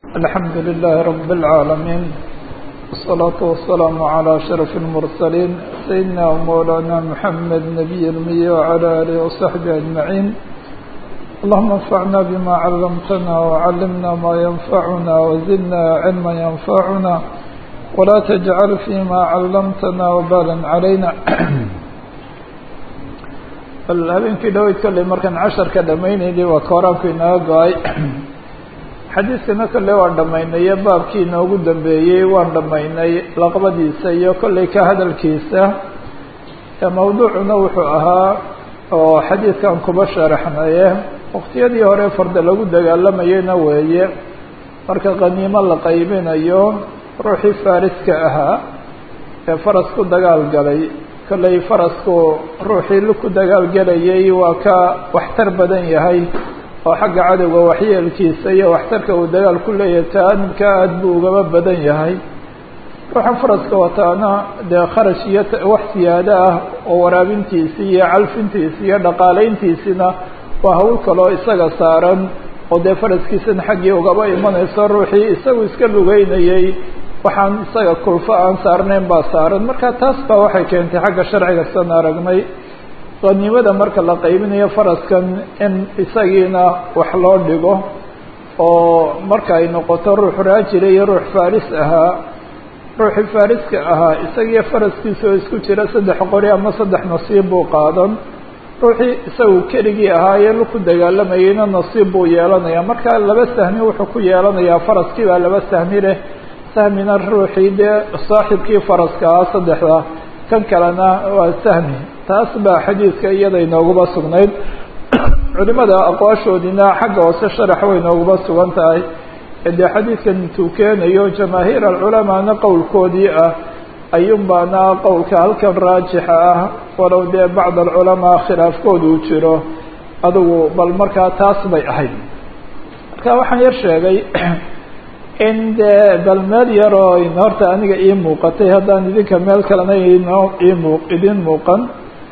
الحمد لله رب العالمين والصلاة والسلام على أشرف المرسلين سيدنا ومولانا محمد نبي المية وعلى آله وصحبه أجمعين اللهم انفعنا بما علمتنا وعلمنا ما ينفعنا وزدنا علما ينفعنا ولا تجعل فيما علمتنا وبالا علينا bal habeenkii dhaweyd kolley markaan casharka dhamaynayni waa kooraanku inaga go-ay xadiiskana kolley waan dhamaynay baabkii inoogu dambeeyey waan dhamaynay laqbadiisa iyo kolley ka hadalkiisa mawduucuna wuxuu ahaa oo xadiidkan kuba sharaxnaye waqtiyadii hore farda lagu dagaalamayeyna weeye marka qaniimo la qaybinayo ruuxii faariska ahaa ee faras ku dagaal galay kolley farasku ruuxii lu ku dagaalgelayay waa ka waxtar badan yahay oo xagga cadowga waxyeelkiisa iyo waxtarka uu dagaal ku leeyahay taanibka aada buu ugaba badan yahay ruuxa faraska wataana dee kharash iyo wax siyaado ah oo waraabintiisi iyo calfintiisi iyo dhaqaaleyntiisina waa hawl kaloo isaga saaran oo dee faraskiisana xaggii ugaba imanayso ruuxii isagu iska lugeynayay waxaan isaga kulfo aan saarnayn baa saaran marka taas baa waxay keentay xagga sharciga san aragnay qaniimada marka la qaybinayo faraskan in isagiina wax loo dhigo oo marka ay noqoto ruux raajila iyo ruux faris ahaa ruuxii fariska ahaa isagiyo faraskiisa oo isku jira saddex qori ama saddex nasiib buu qaadan ruuxii isagu keligii ahaaye luku dagaalamayeyna nasiib buu yeelanaya marka laba sahmi wuxuu ku yeelanayaa faraskii baa laba sahmi leh sahmina ruuxii dee saaxibkii faraska ah saddexda kan kalena waa sahmi taas baa xadiidka iyada inooguba sugnayd culimada aqwaashoodina xagga hoose sharax way inooguba sugan tahay dee xadiidkan intuu keenayo jamaahiir alculamaana qowlkoodii ah ayuun baana qowlka halkan raajixa ah walow dee bacd alculamaa khilaafkooda uu jiro adugu bal markaa taas bay ahayd marka waxaan yar sheegay in dee bal meel yaroo horta aniga ii muuqatay haddaan idinka meel kalena inoo imu idin muuqan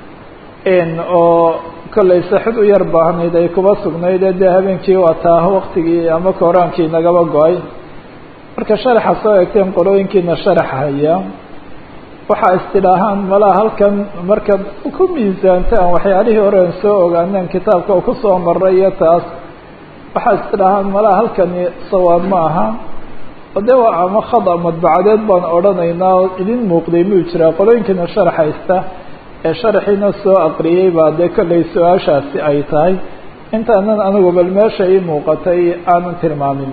oo kollay saxid u yar baahnayd ay kuba sugnayd ee dee habeenkii waa taa waktigii ama kooraankii nagaba go-ay marka sharaxa soo egteen qolooyinkiina sharax haya waxaa istidhaahaan malaha halkan markaad ku miisaantaan waxyaalihii hore aan soo ogaaneen kitaabka oo kusoo maray iyo taas waxaa istidhaahaan malaha halkani sawaab ma aha oo dee waa ama khada madbacadeed baan odhanaynaa oo idin muuqday muu jiraa qolooyinkiina sharax haysta ee sharaxiina soo aqriyey baa dee kollay su-aashaasi ay tahay intaanan anigu bal meesha ii muuqatay aanan tilmaamin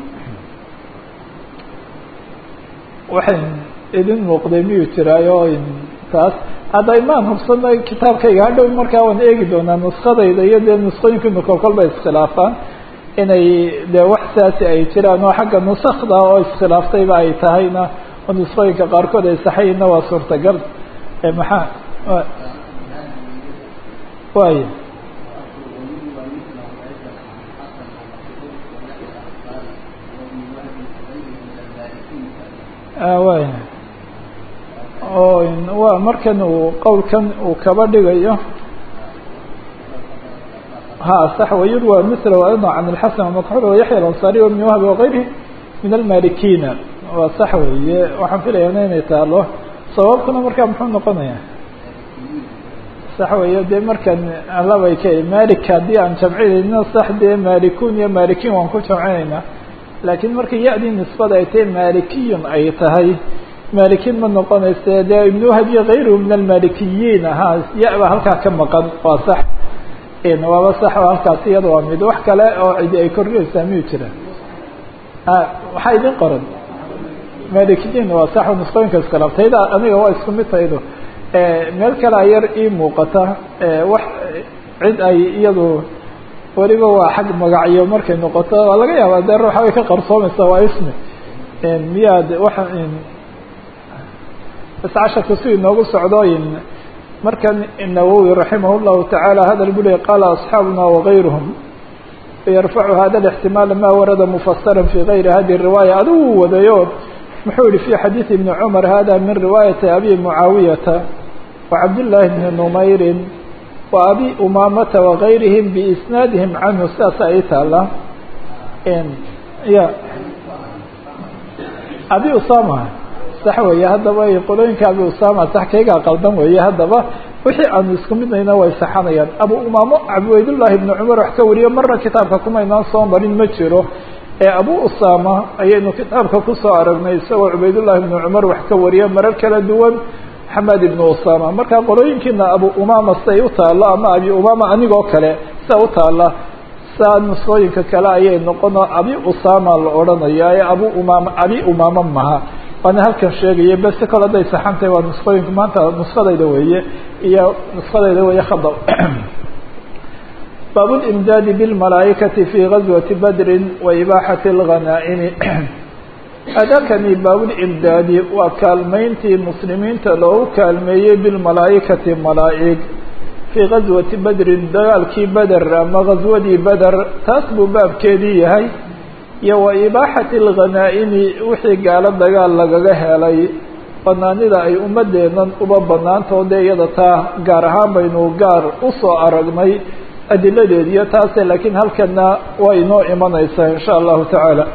waxay idin muuqday miyuu jiraayo taas hadda imaan hubsanay kitaabkayga hadhow markaa waan eegi doonaa nuskadayda iyo dee nusqooyinkiinu kolkol bay iskhilaafaan inay dee wax saasi ay jiraan oo xagga nusakda oo iskhilaaftayba ay tahayna oo nusqooyinka qaarkood ay saxayina waa suurtagal maxaa waaya waaya oo waa markan uu qowlkan uu kaba dhigayo ha صح ويروى مثله أيضا عن الحسن ومكحول ويحيى الأنصاري وابن وهب وغيره من المالكين waa sax weeye waxaan filaya inay taalo sababkuna markaa muxuu noqonaya sax weeye dee markan labay ka malik haddii aan jamcinayno sax dee malikun iyo malikin waan ku jamcinaynaa laakiin marka ya-dii nisbada ay tahay malikiyun ay tahay malikin ma noqonayse dee ibn wahab iyo غayruhu min almalikiyiin ahaa ya- ba halkaa ka maqan waa sax waaba sax oo halkaasi iyada waa mid wax kale oo cidi ay kordhinaysaa miyuu jira waxaa idin qoran malikiyiin waa sax oo nusqooyinka iskhilaaf tayda aniga waa isku mid taydo meel kale a yar ii muuqata wax cid ay iyadu weliba waa xag magacyo markay noqoto waa laga yaabaa dee ruuxa way ka qarsoomaysaa waa ismi miyaad waxa bas casharka si inoogu socdooyin markan النawwي رaحimah الlahu taعalى hadal bu ley qala أصxaabuna وغayruهm yarfacu hada الاحtimaal ma warada mufasira fi غayri hadi الriwaayة adigu wadayo muxuu yihi في xadiiث iبn cmar hada min riwaayaةi abi muعaawiyata وcabdالlahi bni نmayri وabi umamata وغayrihim بisnaadihim canhu sidaas ay taala ya abi usama sax weeye haddaba qolooyinka abi usama sax kaygaa qaldan weeye haddaba wixii aanu isku midnayna way saxanayaan abu umaamo cabdiweydullaahi ibnu cumar wax ka wariyo marna kitaabka kumaynaan soo marin ma jiro ee abu usama ayaynu kitaabka kusoo aragnay isagoo cubaydullahi ibnu cumar wax ka wariya marar kala duwan maxamed ibnu usama marka qolooyinkiina abu umama siday u taalo ama abi umama anigoo kale sida u taala saa nusooyinka kale ayay noqonoo abi usama la odhanaya ee abu umama abi umama maha waana halkan sheegaya bese kol hadday saxantahay waa nusqooyinka maanta nuskadayda weeye iyo nuskadayda weeye khada baab اlimdaadi bاlmalaaikati fi gazwati badri wa ibaaxati اlghanaa'imi adakani baabulimdaadi waa kaalmeyntii muslimiinta loogu kaalmeeyey bilmalaaikati malaa'ig fii gazwati bedrin dagaalkii beder ama ghaswadii beder taas buu baabkeedii yahay iyo wa ibaaxati alghanaa'imi wixii gaalo dagaal lagaga helay banaanida ay ummadeennan uba banaantoode iyada taa gaar ahaan baynu gaar usoo aragnay adiladeed iyo taase laakiin halkana way inoo imanaysaa in sha allahu tacaala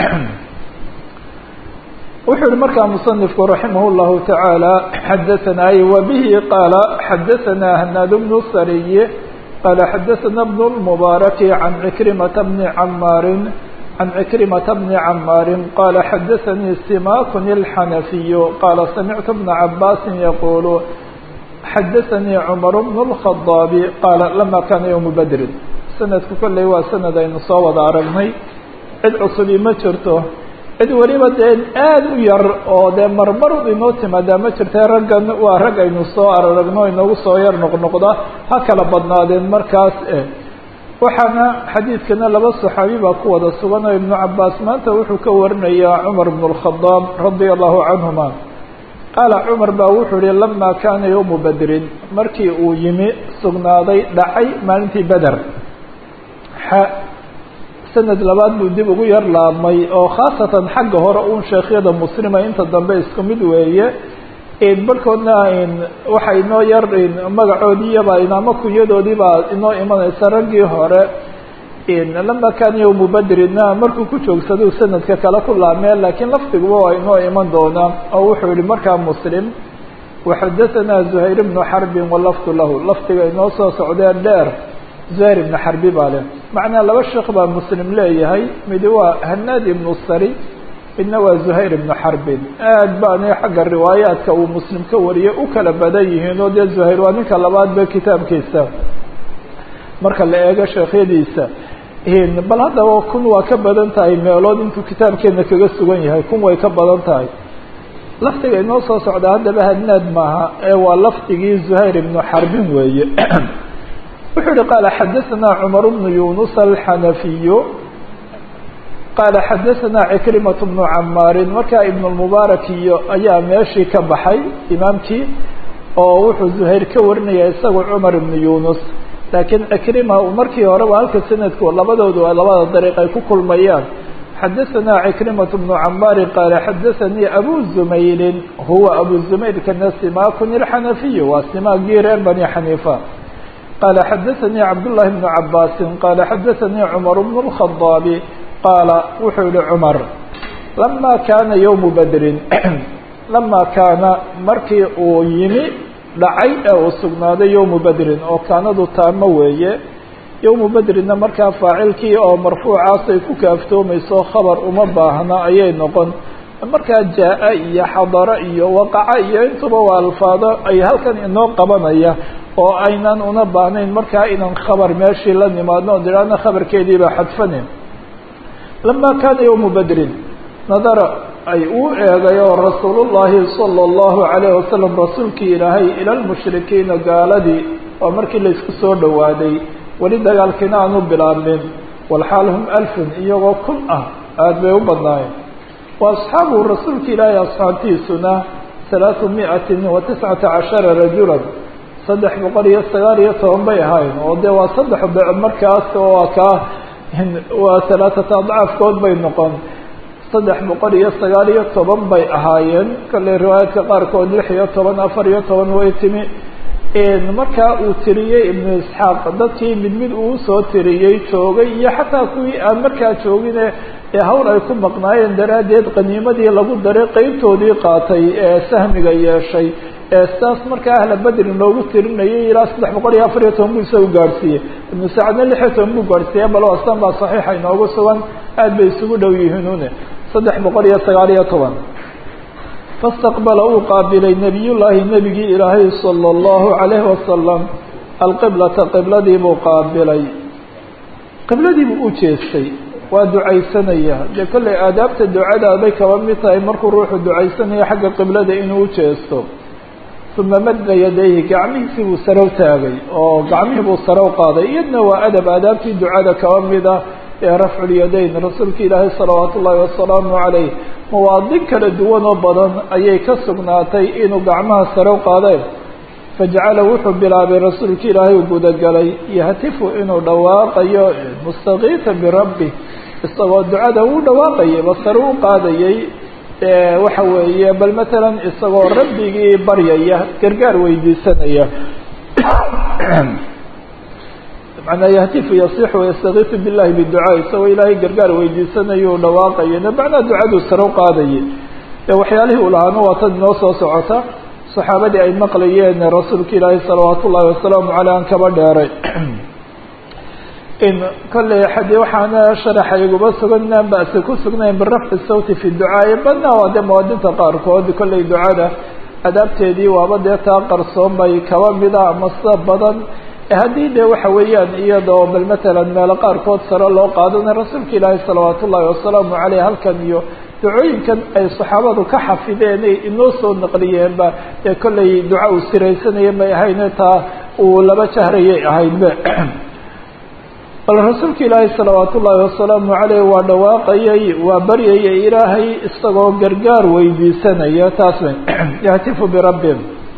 wuxuu yihi markaa musanifku raximah اllahu taعaalى xadaثana wa bihi qaala xadaثana hanaad bnu sariye qaala xadaثana bn اlmubaaraki can cikrimata bni camaarin can cikrimata bni camaarin qaala xadaثanii simakun اlxanafiyu qaala samictu bna cabaasi yaqulu xadaثanii cmar bn الkhaطaabi qaala lama kana ywma bedrin sanadku kolley waa sanad aynu soo wada aragnay cid cusubi ma jirto cid weliba dee aada u yar oo dee marmar inoo timaadaa ma jirta raggan waa rag aynu soo araragno inoogu soo yar noqnoqda ha kala badnaadeen markaas eh waxaana xadiidkana laba saxaabi baa ku wada sugan oo ibnu cabaas maanta wuxuu ka warinayaa cumar bn اlkhadaab radia allahu canhuma qaala cumar baa wuxuu yihi lama kaana yowmu bedrin markii uu yimi sugnaaday dhacay maalintii beder sanad labaad buu dib ugu yar laabmay oo khaasatan xagga hore uun sheekhyada muslima inta dambe isku mid weeye barhkoodna waxa inoo yar magacoodiiyaba ama kunyadoodiibaa inoo imanaysa raggii hore lama kaana yowmu bedrina markuu ku joogsaduu sanadka kale ku laabmee laakiin lafdiguba waa inoo iman doonaa oo wuxuu yihi markaa muslim waxadaثana zuhayr bnu xarbin walafdu lahu lafdiga inoo soo socdee dheer zuhayr ibnu xarbi baa leh macnaa laba sheekh baa muslim leeyahay midi waa hanaad ibnu sari midna waa zuhayr ibnu xarbin aad baana xagga riwaayaadka uu muslim ka wariyay u kala badan yihiin oo dee zuhayr waa ninka labaad ba kitaabkiisa marka la eego sheekhyadiisa bal haddaba kun waa ka badan tahay meelood intuu kitaabkeena kaga sugan yahay kun way ka badan tahay lafdiga inoo soo socda haddaba hanaad maaha ee waa lafdigii zuhayr ibnu xarbin weeye wuxuu yihi qaala xadaثana cmar bnu yunus alxanafiyu qaala xadaثana cikrimaة bnu camaarin markaa ibn اlmubaarak iyo ayaa meeshii ka baxay imaamkii oo wuxuu zuhayr ka warinaya isagu cumar ibnu yunus laakiin cikrima markii hore waa halka sanadku labadoodu labada dariiq ay ku kulmayaan xadaثana cikrimaة bnu camaarin qaala xadaثanii abu zumayrin huwa abu zumayr kana simakun اlxanafiyu waa simaagii reer bani xaniifa qaala xadaثanii cabdullahi bnu cabaasin qaala xadaثanii cumar bnu اlkhadaabi qaala wuxuu yihi cumar lama kaana yowmu bedrin lama kaana markii uu yimi dhacay ee uu sugnaaday yowmu bedrin oo kaanadu taamo weeye yowmu bedrinna markaa faacilkii oo marfuucaasay ku kaaftoomayso khabar uma baahna ayay noqon markaa jaa-a iyo xadaro iyo waqaca iyo intuba waa alfaado ay halkan inoo qabanaya oo aynan una baahnayn markaa inaan khabar meeshii la nimaadno o idhaahna khabarkeediibaa xadfanin lama kaana yowmu bedrin nadara ay uu eegay oo rasuulullaahi sala allahu calayh wasalam rasuulkii ilaahay ila lmushrikiina gaaladii waa markii laysku soo dhowaaday weli dagaalkiina aanu bilaabmin walxaal hum alfun iyagoo kun ah aada bay u badnaayeen wa asxaabu rasuulka ilaahay asxaabtiisuna halaatu miatin wa tiscata cashara rajulan saddex boqol iyo sagaal iyo toban bay ahaayeen oo dee waa saddex dec markaas oo kaa waa halaaata adcaafkood bay noqon saddex boqol iyo sagaal iyo toban bay ahaayeen kale riwaayaadka qaarkood lix iyo toban afar iyo toban way timi markaa uu tiriyey ibnu isxaaq dadkii mid mid uu soo tiriyey joogay iyo xataa kuwii aan markaa joogine ee hawl ay ku maqnaayeen daraaddeed qaniimadii lagu daray qeybtoodii qaatay ee sahmiga yeeshay ee sidaas markaa ahla bedrin loogu tirinayay ilaa saddex boqol iyo afar iyo toban buu isagu gaadhsiiyey ibnu sacadna lix iyo toban buu gaadhsiiyey bal astan baa saxiixa inoogu sugan aad bay isugu dhow yihiinune saddex boqol iyo sagaal iyo toban fastaqbala uu qaabilay nebiyullaahi nebigii ilaahay sala allahu calayhi wasalam alqiblata qibladii buu qaabilay qibladii buu u jeestay waa ducaysanaya dee kollay aadaabta ducadaabay kaba mid tahay markuu ruuxu ducaysanayo xagga qiblada inuu u jeesto uma madda yadayhi gacmihiisii buu sarow taagay oo gacmihii buu sarow qaaday iyadna waa adab aadaabtii ducada kaba mid ah ee rafculyadayn rasuulka ilaahay salawaatu ullaahi wasalaamu calayh mawaadin kala duwan oo badan ayay ka sugnaatay inuu gacmaha sarow qaadeen fajacala wuxuu bilaabay rasuulka ilaahay uu gudagalay yahtifu inuu dhawaaqayo mustakiifa birabbi isagoo ducada uu dhawaaqayay basare u qaadayay waxa weeye bal matalan isagoo rabbigii baryaya gargaar weydiisanaya manaa yahtifu yasixu yastakiifu billahi biducaa isagoo ilaahay gargaar weydiisanayo u dhawaaqayo macnaa ducaduu sare u qaadayay waxyaalihii uu lahaana waa tad inoo soo socota saxaabadii ay maqlayeen rasuulka ilaahi salawaat ullahi wasalaamu caleyh aan kaba dheeray in kolley xadi waxaana sharaxa iguma sugan inaan ba'si ku sugnayn birafci sawti fi ducaa badna waa dee muwaadinta qaarkood kolley ducada adaabteedii waaba dee taa qarsoon bay kaba mida ama sida badan haddii dee waxa weeyaan iyadoo bal matalan meelo qaarkood sare loo qaadana rasuulka ilaahi salawaat ullahi wasalaamu caleyh halkan iyo ducooyinkan ay saxaabadu ka xafideen ay inoo soo naqliyeenba ee kollay duca uu siraysanaya may ahayne taa uu laba jahrayay ahaydbe bal rasuulka ilaahi salawaat ullaahi wasalaamu caleyh waa dhawaaqayay waa baryayay ilaahay isagoo gargaar weydiisanaya taas yahtifu birabbi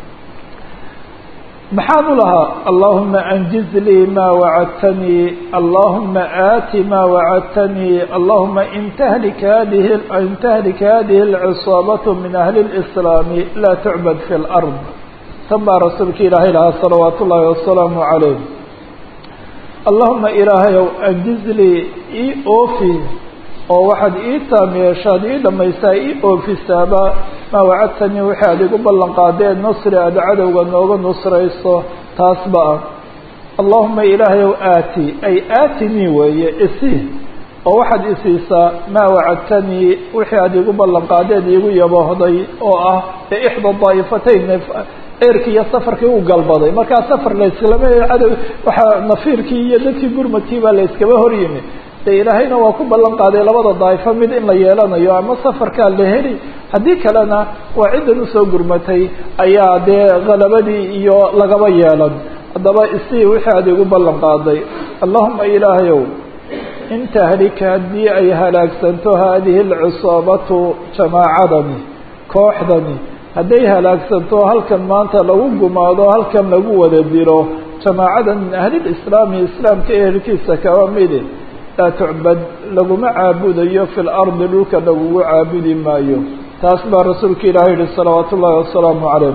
maxaan u lahaa allahuma anjiz lii ma wacadtanii allahuma aati ma wacadtanii allahuma in tahlik hadihi in tahlik hadihi alcisaabatu min ahli اlislaami laa tucbad fi lard tan baa rasuulka ilaahay lahaa salawaat ullaahi wasalaamu calayh allahuma ilaahayow anjiz lii ii oofi oo waxaad ii taam yeeshaad ii dhamaysaa ii oofisaaba maa wacadtanii wixii aad igu ballan qaadeen nusri aada cadowga nooga nusrayso taasba ah allahuma ilaahayow aati ay aatinii weeye isi oo waxaad isiisaa maa wacadtanii wixii aad igu ballan qaadeen iigu yaboohday oo ah ee ixda daa'ifatayn eerkii iyo safarkii u galbaday markaa safar layslama cadow waxaa nafiirkii iyo dadkii gurmadkii baa la yskaba hor yimi de ilaahayna waa ku ballan qaaday labada daa'ifo mid in la yeelanayo ama safarkaa la heli haddii kalena waa ciddan usoo gurmatay ayaa dee halabadii iyo lagaba yeelan haddaba isii wixii aad igu ballan qaaday allahuma ilaahayow in tahlika haddii ay halaagsanto haadihi alcisaabatu jamaacadani kooxdani hadday halaagsanto halkan maanta lagu gumaado halkan lagu wada dilo jamaacadan min ahlilislaami islaamka ehelkiisa kaba midi laa tucbad laguma caabudayo fi lardi dhulka lagugu caabudi maayo taas baa rasuulka ilaahay yihi salawaat ullaahi wasalaamu calayh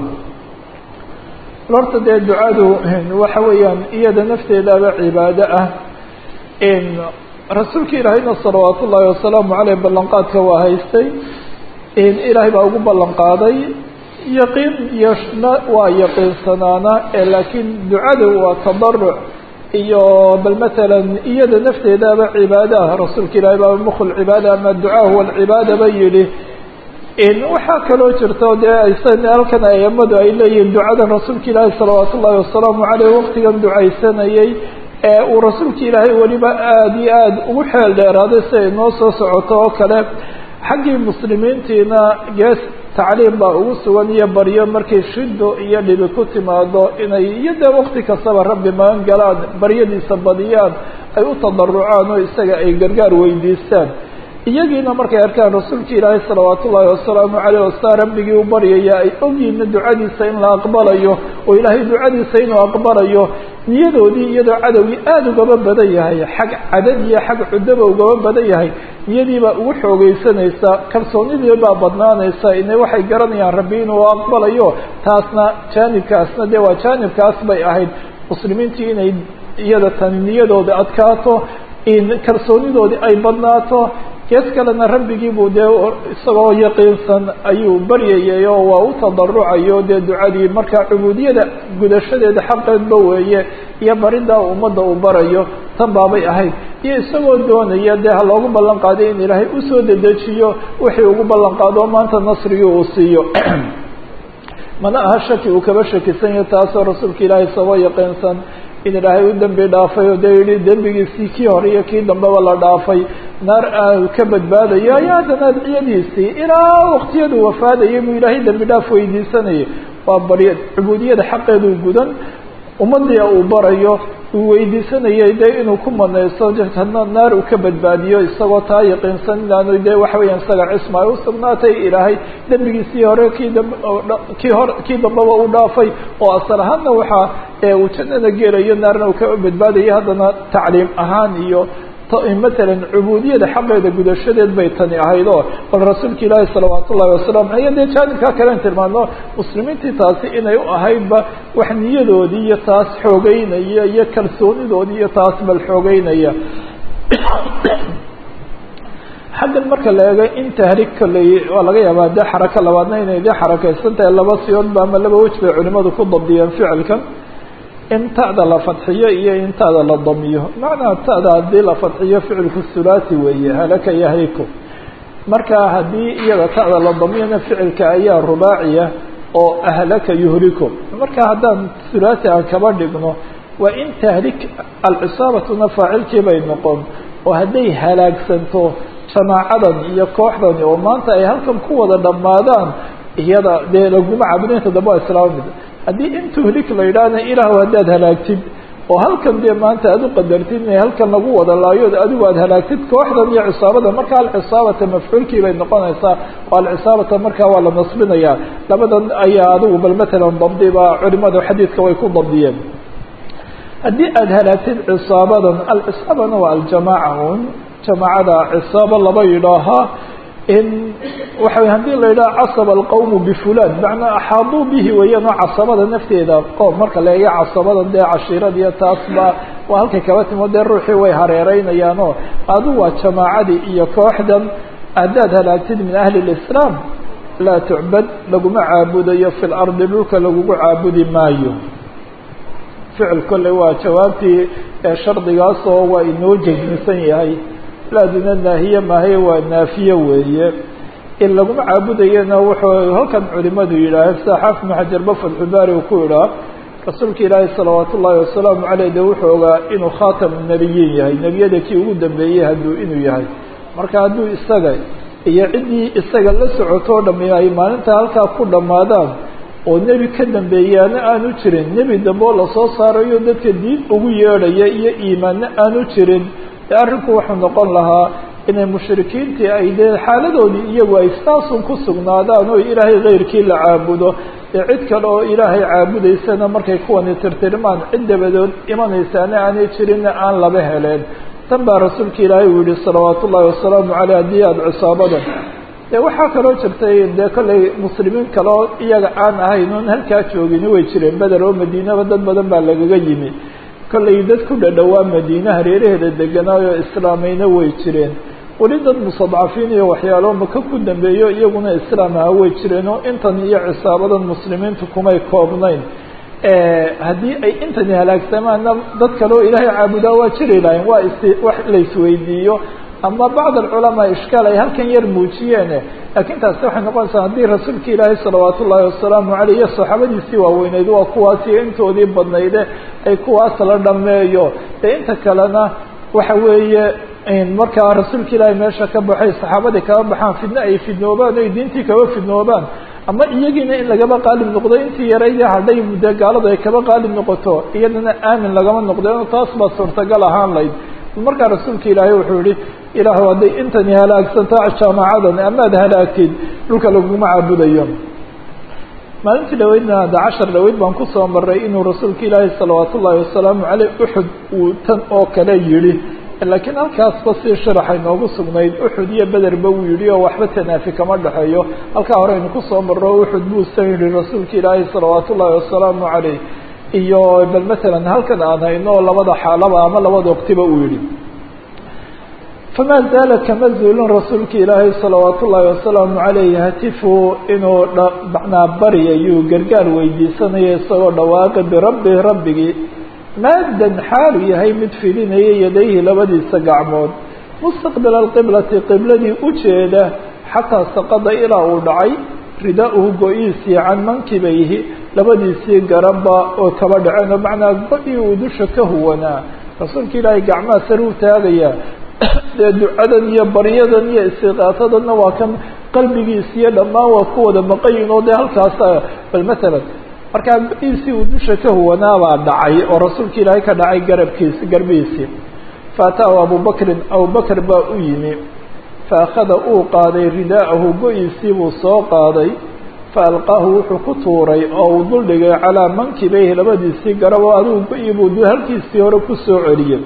horta dee ducadu waxa weeyaan iyada nafteedaaba cibaado ah rasuulka ilaahayna salawaat ullaahi wasalaamu caleyh ballanqaadka waa haystay ilaahay baa ugu ballan qaaday yaqiin yona waa yaqiinsanaana laakiin ducada waa tadaruc iyo bal matalan iyada nafteedaaba cibaado ah rasuulka ilaahay baa mukl cibaada ama ducaa huwa alcibaada ba yihi waxaa kaloo jirto dee halkan aimadu ay leeyihiin ducadan rasuulka ilaahay salawaat ullaahi wasalaamu caleyh waqtigan ducaysanayay ee uu rasuulka ilaahay weliba aada iyo aada ugu xeel dheeraaday si ay noo soo socoto oo kale xaggii muslimiintiina gees tacliim baa ugu sugan iyo baryo markay shido iyo dhibi ku timaado inay iyo dee waqti kastaba rabbi magan galaan baryadiisa badiyaan ay u tadarucaan oo isaga ay gargaar weydiistaan iyagiina markay arkaan rasuulka ilaahay salawaat ullaahi wasalaamu caleyh wasaa rabbigii u baryaya ay ogyiina ducadiisa in la aqbalayo oo ilaahay ducadiisa inuu aqbalayo niyadoodii iyadoo cadowgii aada ugaba badan yahay xag cadad iyo xag cudaba ugaba badan yahay niyadiibaa ugu xoogeysanaysa kalsoonidii baa badnaanaysa ina waxay garanayaan rabbi inuu aqbalayo taasna jaanibkaasna dee waa jaanibkaas bay ahayd muslimiintii inay iyada tani niyadooda adkaato in kalsoonidoodii ay badnaato gees kalena rabbigii buu dee isagoo yaqiinsan ayuu baryayay oo waa u tadarucayo dee ducadii markaa cubuudiyada gudashadeeda xaqeedba weeye iyo baridaa ummadda uu barayo tan baabay ahayd iyo isagoo doonaya dee ha loogu ballan qaaday in ilaahay usoo dedejiyo wixii ugu ballan qaado oo maanta nasrigii uu siiyo mana aha shaki uu kaba shakisan yahay taasoo rasuulka ilaahay isagoo yaqiinsan in ilaahay u dembi dhaafay oo dee yihi dembigiisii kii hore iyo kii dambeba la dhaafay naar aanu ka badbaadayo ayo haddana adciyadiisii ilaa waqtiyadu wafaadayay buu ilaahay dembi dhaaf weydiisanayay waa barya cubuudiyada xaqeeduu gudan ummadii uu barayo uu weydiisanayay dee inuu ku manaysto hadna naar uu ka badbaadiyo isagoo taa yaqiinsan inaanu dee waxa weeyaan isaga cisma ay usugnaatay ilaahay dembigiisii hore kii damb kii hore kii dambaba u dhaafay oo asal ahaanna waxaa uu jannada gelayo naarna uu ka badbaadayo haddana tacliim ahaan iyo matalan cubuudiyada xaqeeda gudashadeed bay tani ahayd oo bal rasuulka ilaahi salawaat ullahi wasalam iyo dee jaanibkaa kalen tilmaano muslimiintii taasi inay u ahaydba wax niyadoodii iyo taas xoogeynaya iyo kalsoonidoodii iyo taas bal xoogeynaya xaggan marka la eego in tahriig kolley waa laga yaabaa dee xarako labaadna inay dee xarakeysan tahay laba siyoodba ama laba wej bay culimadu ku dabdiyeen ficilkan in ta'da la fadxiyo iyo in ta'da la damiyo macnaha ta'da haddii la fadxiyo ficilku hulaati weeye halaka yahliku marka haddii iyada ta'da la damiyona ficilka ayaa rubaaciya oo ahlaka yuhliku marka haddaan hulaati aan kaba dhigno waa in tahlik alcisaabatuna faacilkii bay noqon oo hadday halaagsanto jamaacadan iyo kooxdani oo maanta ay halkan ku wada dhammaadaan iyada dee laguma cabudinta dambe waa islaama mid haddii in tuhlik la yidhaahna ilaah haddaad halaagtid oo halkan dee maanta aad u qadartid inay halkan lagu wada laayood adigu aad halaagtid kooxdan iyo cisaabada marka alcisaabata mafcuulkii bay noqonaysaa oo alcisaabata markaa waa la nasbinayaa labadan ayaa adigu bal matalan dabdiba culimada xadiidka way ku dabdiyeen haddii aad halaagtid cisaabadan alcisaabana waa aljamaaca un jamaacada cisaabo laba yidhaahaa in waxa wey hadii la yidhaha casaba alqawmu bifulan macnaa axaaduu bihi weeyaan oo casabada nafteeda qoom marka la eega casabada dee cashiiradiiyo taasba waa halkay kaba timo dee ruuxii way hareereynayaan oo adu waa jamaacadii iyo kooxdan haddaad halaagtid min ahli lislaam laa tucbad laguma caabudayo fi lardi dhulka lagugu caabudi maayo ficil kolley waa jawaabtii shardigaasoo waa inoo jegmisan yahay laaduna naahiye maahaye waa naafiye weeye in laguma caabudayana wuxuu halkan culimadu yidhaaheen sida xaafid ibnu xajarba fatxubaari uu ku idhaa rasuulka ilaahi salawaat ullaahi wasalaamu caleyh de wuxuu ogaa inuu khaatamu nebiyiin yahay nebiyada kii ugu dambeeyey hadduu inuu yahay marka hadduu isaga iyo ciddii isaga la socotoo dhami ay maalinta halkaa ku dhammaadaan oo nebi ka dambeeyaana aanu jirin nebi dambe oo lasoo saarayo dadka diin ugu yeedhaya iyo iimaanna aanu jirin de arrinku wuxuu noqon lahaa inay mushrikiintii ay dee xaaladoodii iyagu ay saasun ku sugnaadaan oo ilaahay keyrkii la caabudo dee cid kale oo ilaahay caabudaysana markay kuwani tirtirmaan cid dabadood imanaysaana aanay jirinna aan laba heleen tan baa rasuulka ilaahay uu yihi salawaat ullaahi wasalaamu caleyh haddii aada cisaabadan de waxaa kaloo jirtay dee kollay muslimiin kale oo iyaga aan ahayn oon halkaa joogini way jireen beder oo madiinaba dad badan baa lagaga yimi kollay dad ku dhadhowaa madiine hareeraheeda deganaayo islaamayna way jireen weli dad mustadcafiin iyo waxyaalo maka ku dambeeyo iyaguna islaam aha way jireen oo intan iyo cisaabadan muslimiintu kumay koobnayn haddii ay intani halaagsamaana dad kale oo ilaahay caabudaa waa jiri lahayn waa is wax la isweydiiyo ama bacd alculamaa ishkaal ay halkan yar muujiyeene laakiin taasi waxay noqonaysaa haddii rasuulka ilaahay salawaat ullaahi wasalaamu caleyh iyo saxaabadiisii waaweyneyd waa kuwaasiyo intoodii badnayde ay kuwaas la dhameeyo dee inta kalena waxa weeye markaa rasuulka ilaahay meesha ka baxay saxaabadii kaba baxaan fidno ay fidnoobaan oy diintii kaba fidnoobaan ama iyagiina in lagaba qaalib noqdo intii yaraydii hadhay muddo gaaladu ay kaba qaalib noqoto iyadana aamin lagama noqdeen taas baa suurtagal ahaan layd markaa rasuulka ilaahay wuxuu yihi ilaah hadday intani halaagsanto jaamacadan amaad halaagtid dhulka laguma caabudayo maalintii dhaweydna hadda cashar dhaweyd baan kusoo maray inuu rasuulka ilaahay salawaat ullaahi wasalaamu caleyh uxud uu tan oo kale yidhi laakiin halkaasba si sharaxay noogu sugnayd uxud iyo bederba uu yidhi oo waxba tanaafi kama dhexeeyo halkaa hore aynu kusoo marro uxud buusan yihi rasuulka ilaahay salawaat ullaahi wasalaamu caleyh iyo bal matalan halkan aan hayno labada xaalaba ama labada waqtiba uu yihi famaa zaala kama zuulin rasuulka ilaahay salawaat ullaahi wasalaamu calayh hatifu inuu macnaa baryayuu gargaar weydiisanaya isagoo dhawaaqi birabbi rabbigii maadan xaalu yahay mid fidinaya yadayhi labadiisa gacmood mustaqbila alqiblati qibladii u jeeda xataa saqada ilaa uu dhacay ridaa-uhu go-iisii can mankibayhi labadiisii garabba oo kaba dhaceen oo macnaa go-ii uu dusha ka huwanaa rasuulka ilaahay gacmaha sare u taagayaa dee ducadan iyo baryadan iyo istiqaasadanna waa kan qalbigiisi iyo dhammaan waa ku wada maqayin oo dee halkaasa bal matalan markaa go-iisii uu dusha ka huwanaabaa dhacay oo rasuulka ilaahay ka dhacay garabkiisi garbihiisii faataahu abubakrin abubakr baa u yimi faakhada uu qaaday ridaa'ahu go-iisii buu soo qaaday faalqaahu wuxuu ku tuuray oo uu duldhigay calaa mankibayhi labadiisii garab oo adigu go-ii buu halkiisii hore kusoo celiyey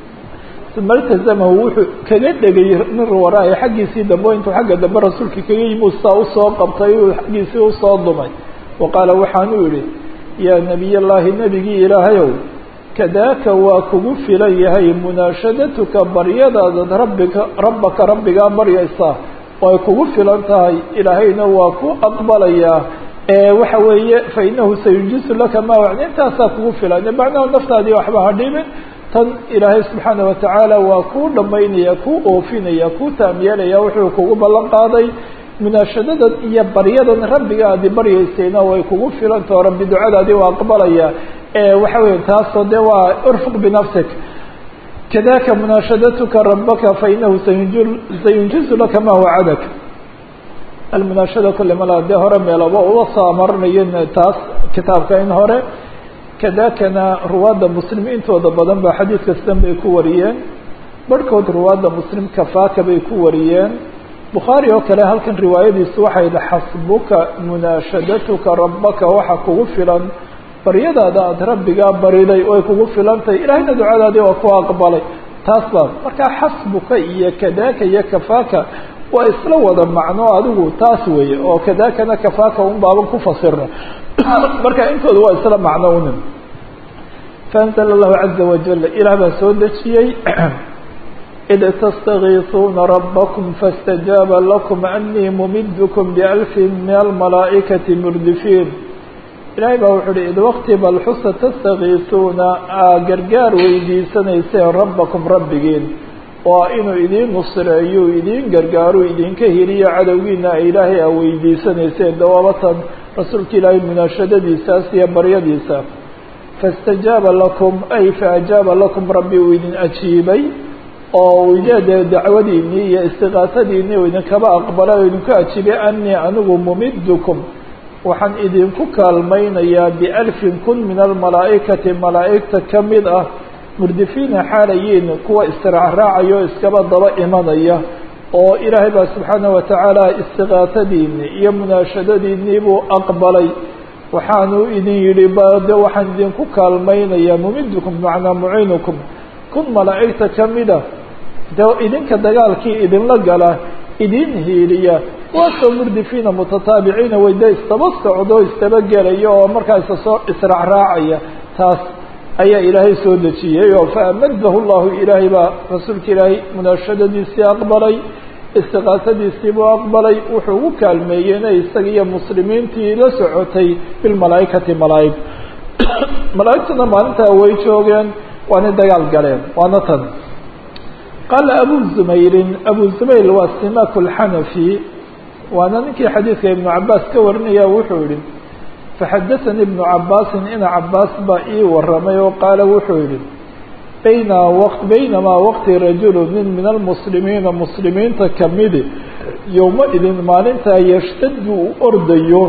uma iltazamahu wuxuu kaga dhegay min waraa'i xaggiisii dambe intuu xagga dambe rasuulka kaga yimi saa usoo qabtay uu xaggiisii usoo dumay wa qaala waxaanuu yihi yaa nebiy llaahi nebigii ilaahayow kadaaka waa kugu filan yahay munaashadatuka baryadaadad rabbika rabbaka rabbigaa baryaysaa way kugu filan tahay ilaahayna waa ku aqbalayaa waxa weeye fainahu sayunjisu laka ma wacd intaasaa kugu filan macnaha naftaadii waxba ha dhibin tan ilaahay subxaana watacaala waa kuu dhamaynaya kuu oofinaya kuu taamyeelaya wuxuu kugu ballan qaaday munaashadadan iyo baryadan rabbiga aadi baryaysayna way kugu filantao rabbi ducadaadii waa aqbalaya waxa weya taasoo de waa urfuq binafsik kadaka munaashadatuka rabaka fainahu sayunjizu laka ma wacadak almunaashada kule mala dee hore meelaba uga soo amaranayo taas kitaabka in hore kadakana ruwaadda muslim intooda badan ba xadiid kastan bay ku wariyeen barhkood ruwaadda muslim kafaaka bay ku wariyeen bukhaari oo kale halkan riwaayadiisu waxay yihi xasbuka munaashadatuka rabbaka waxa kugu filan baryadaada aada rabbigaa bariday way kugu filantahay ilaahayna ducadaadii waa ku aqbalay taas baa markaa xasbuka iyo kadaka iyo kafaaka waa isla wada macno adigu taas weeye oo kadakana kafaaka un baaban ku fasirna marka intooda waa isla macno unin faanzla allahu caza wajal ilaah baa soo dejiyey id tastagiisuuna rabakm faاstajaaba lakum anii mumidkm balfi min almalaa'ikati murdifiin ilaahay baa wuxuu uhi id waqti bal xusa tastakiisuuna aa gargaar weydiisanayseen rabbakum rabbigiin waa inuu idiin nusreeyo idiin gargaaro idinka heliyo cadowgiina a ilaahay aa weydiisanayseen dawaabatan rasuulka ilaahay munaashadadiisaas iyo baryadiisa faistajaaba lakum ay faajaaba lakum rabbi uu idin ajiibay oo de dacwadiinii iyo istiqaasadiinii uu idinkaba aqbalay oo idinku ajiibay anii anigu mumidkum waxaan idinku kaalmaynayaa bialfin kun min almalaa'ikati malaa'igta ka mid ah murdifiina xaalayiin kuwa israacraacaya oo iskaba daba imanaya oo ilaahay baa subxaana watacaala istiqaasadiinii iyo munaashadadiinii buu aqbalay waxaanu idin yidhi bade waxaan idinku kaalmaynayaa mumidkum macnaa muciinukum kun malaa'igta ka mida de idinka dagaalkii idinla gala idin hiiliya waasoo murdifiina mutataabiciina wayde istaba socdo istaba gelaya oo markaa isasoo israacraacaya taas ayaa ilaahay soo dejiyey oo faamadahu llahu ilaahay baa rasuulka ilaahay munaashadadiisii aqbalay istiqaasadiisii buu aqbalay wuxuu ugu kaalmeeyeyna isaga iyo muslimiintii la socotay bilmalaaikati malaaig malaaigtuna maalintaa way joogeen waana dagaal galeen waana tan qaala abu zumayrin abu zumayr waa simak lxanafi waana ninkii xadiidka ibnu cabaas ka warinaya wuxuu yihi faxadaanii ibnu cabaasin ina cabaas baa ii waramay oo qaala wuxuu yihi bayna baynamaa waqti rajulu nin min almuslimiina muslimiinta kamidi yowma idin maalintaa yashtadu u ordayo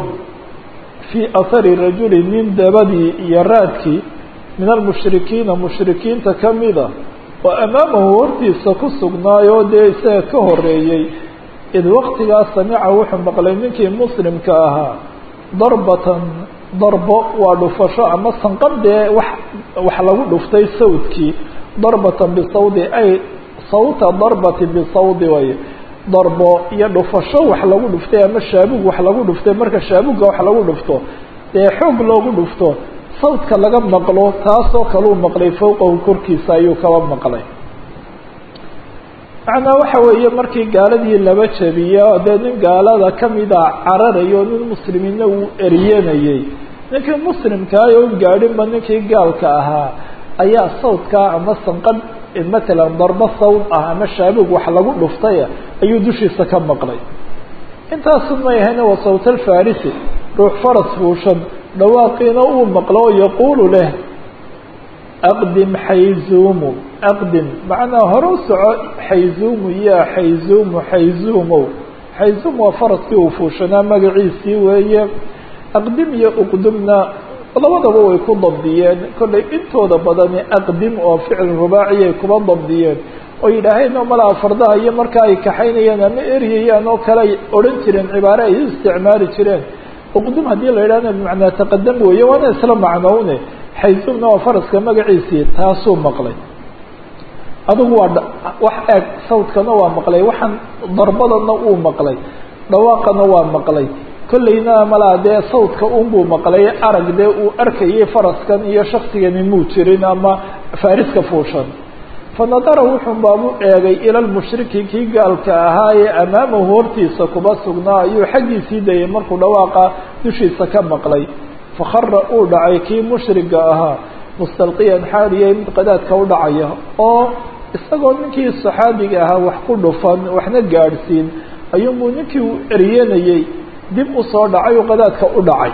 fii ahari rajuli nin dabadii iyo raadkii min almushrikiina mushrikiinta kamida oo amaamahu hortiisa ku sugnaayoo dee isaga ka horeeyey id waqtigaas samica wuxuu maqlay ninkii muslimka ahaa darbatan darbo waa dhufasho ama sanqab dee wax wax lagu dhuftay sawdkii darbatan bisawdi ay sawta darbati bisawdi way darbo iyo dhufasho wax lagu dhuftay ama shaabug wax lagu dhuftay marka shaabuga wax lagu dhufto dee xoog loogu dhufto sawdka laga maqlo taasoo kaleu maqlay fowqahu korkiisa ayuu kaba maqlay macnaa waxa weeye markii gaaladii laba jabiya oo dee nin gaalada kamida cararayo nin muslimiinna uu eriyanayay ninkii muslimkaa oo gaadhinba ninkii gaalka ahaa ayaa sawdkaa ama sanqadh matalan darbo sawd ah ama shaabig wax lagu dhuftaya ayuu dushiisa ka maqlay intaasu may ahayna waa sawt alfarisi ruux faras fuushan dhawaaqiina uu maqlo oo yaquulu leh aqdim xayzuumu aqdim macnaa hore u soco xayzuumu yaa xayzuumu xayzuumow xayzuum waa faraskii uu fuushanaa magaciisii weeye aqdim iyo uqdumna labadaba way ku dabdiyeen kollay intooda badani aqdim oo ficil rubaaciyay kuba dabdiyeen oo yidhaaheen oo malaa fardaha iyo marka ay kaxaynayaan ama eryayaan oo kale ay odhan jireen cibaare ay u isticmaali jireen uqdum haddii la yidhahna bimacnaa taqadam weeye waana isla macnowne xayzuumna waa faraska magaciisii taasuu maqlay adigu waa wax eeg sawdkana waa maqlay waxaan darbadana uu maqlay dhawaaqana waa maqlay kollayna malaa dee sawdka unbuu maqlay arag dee uu arkayay faraskan iyo shaksigani muu jirin ama faariska fuushan fanadara wuxuu baabu eegay ila lmushriki kii gaalka ahaa ee amaamahu hortiisa kuba sugnaa ayuu xaggiisii dayay markuu dhawaaqa dushiisa ka maqlay fakhara uu dhacay kii mushriga ahaa mustalqiyan xaaliyay mid qadaadka u dhacaya oo isagoo ninkii saxaabiga ahaa wax ku dhufan waxna gaadhsiin ayuunbuu ninkii uu eryanayey dib usoo dhacay oo qadaadka u dhacay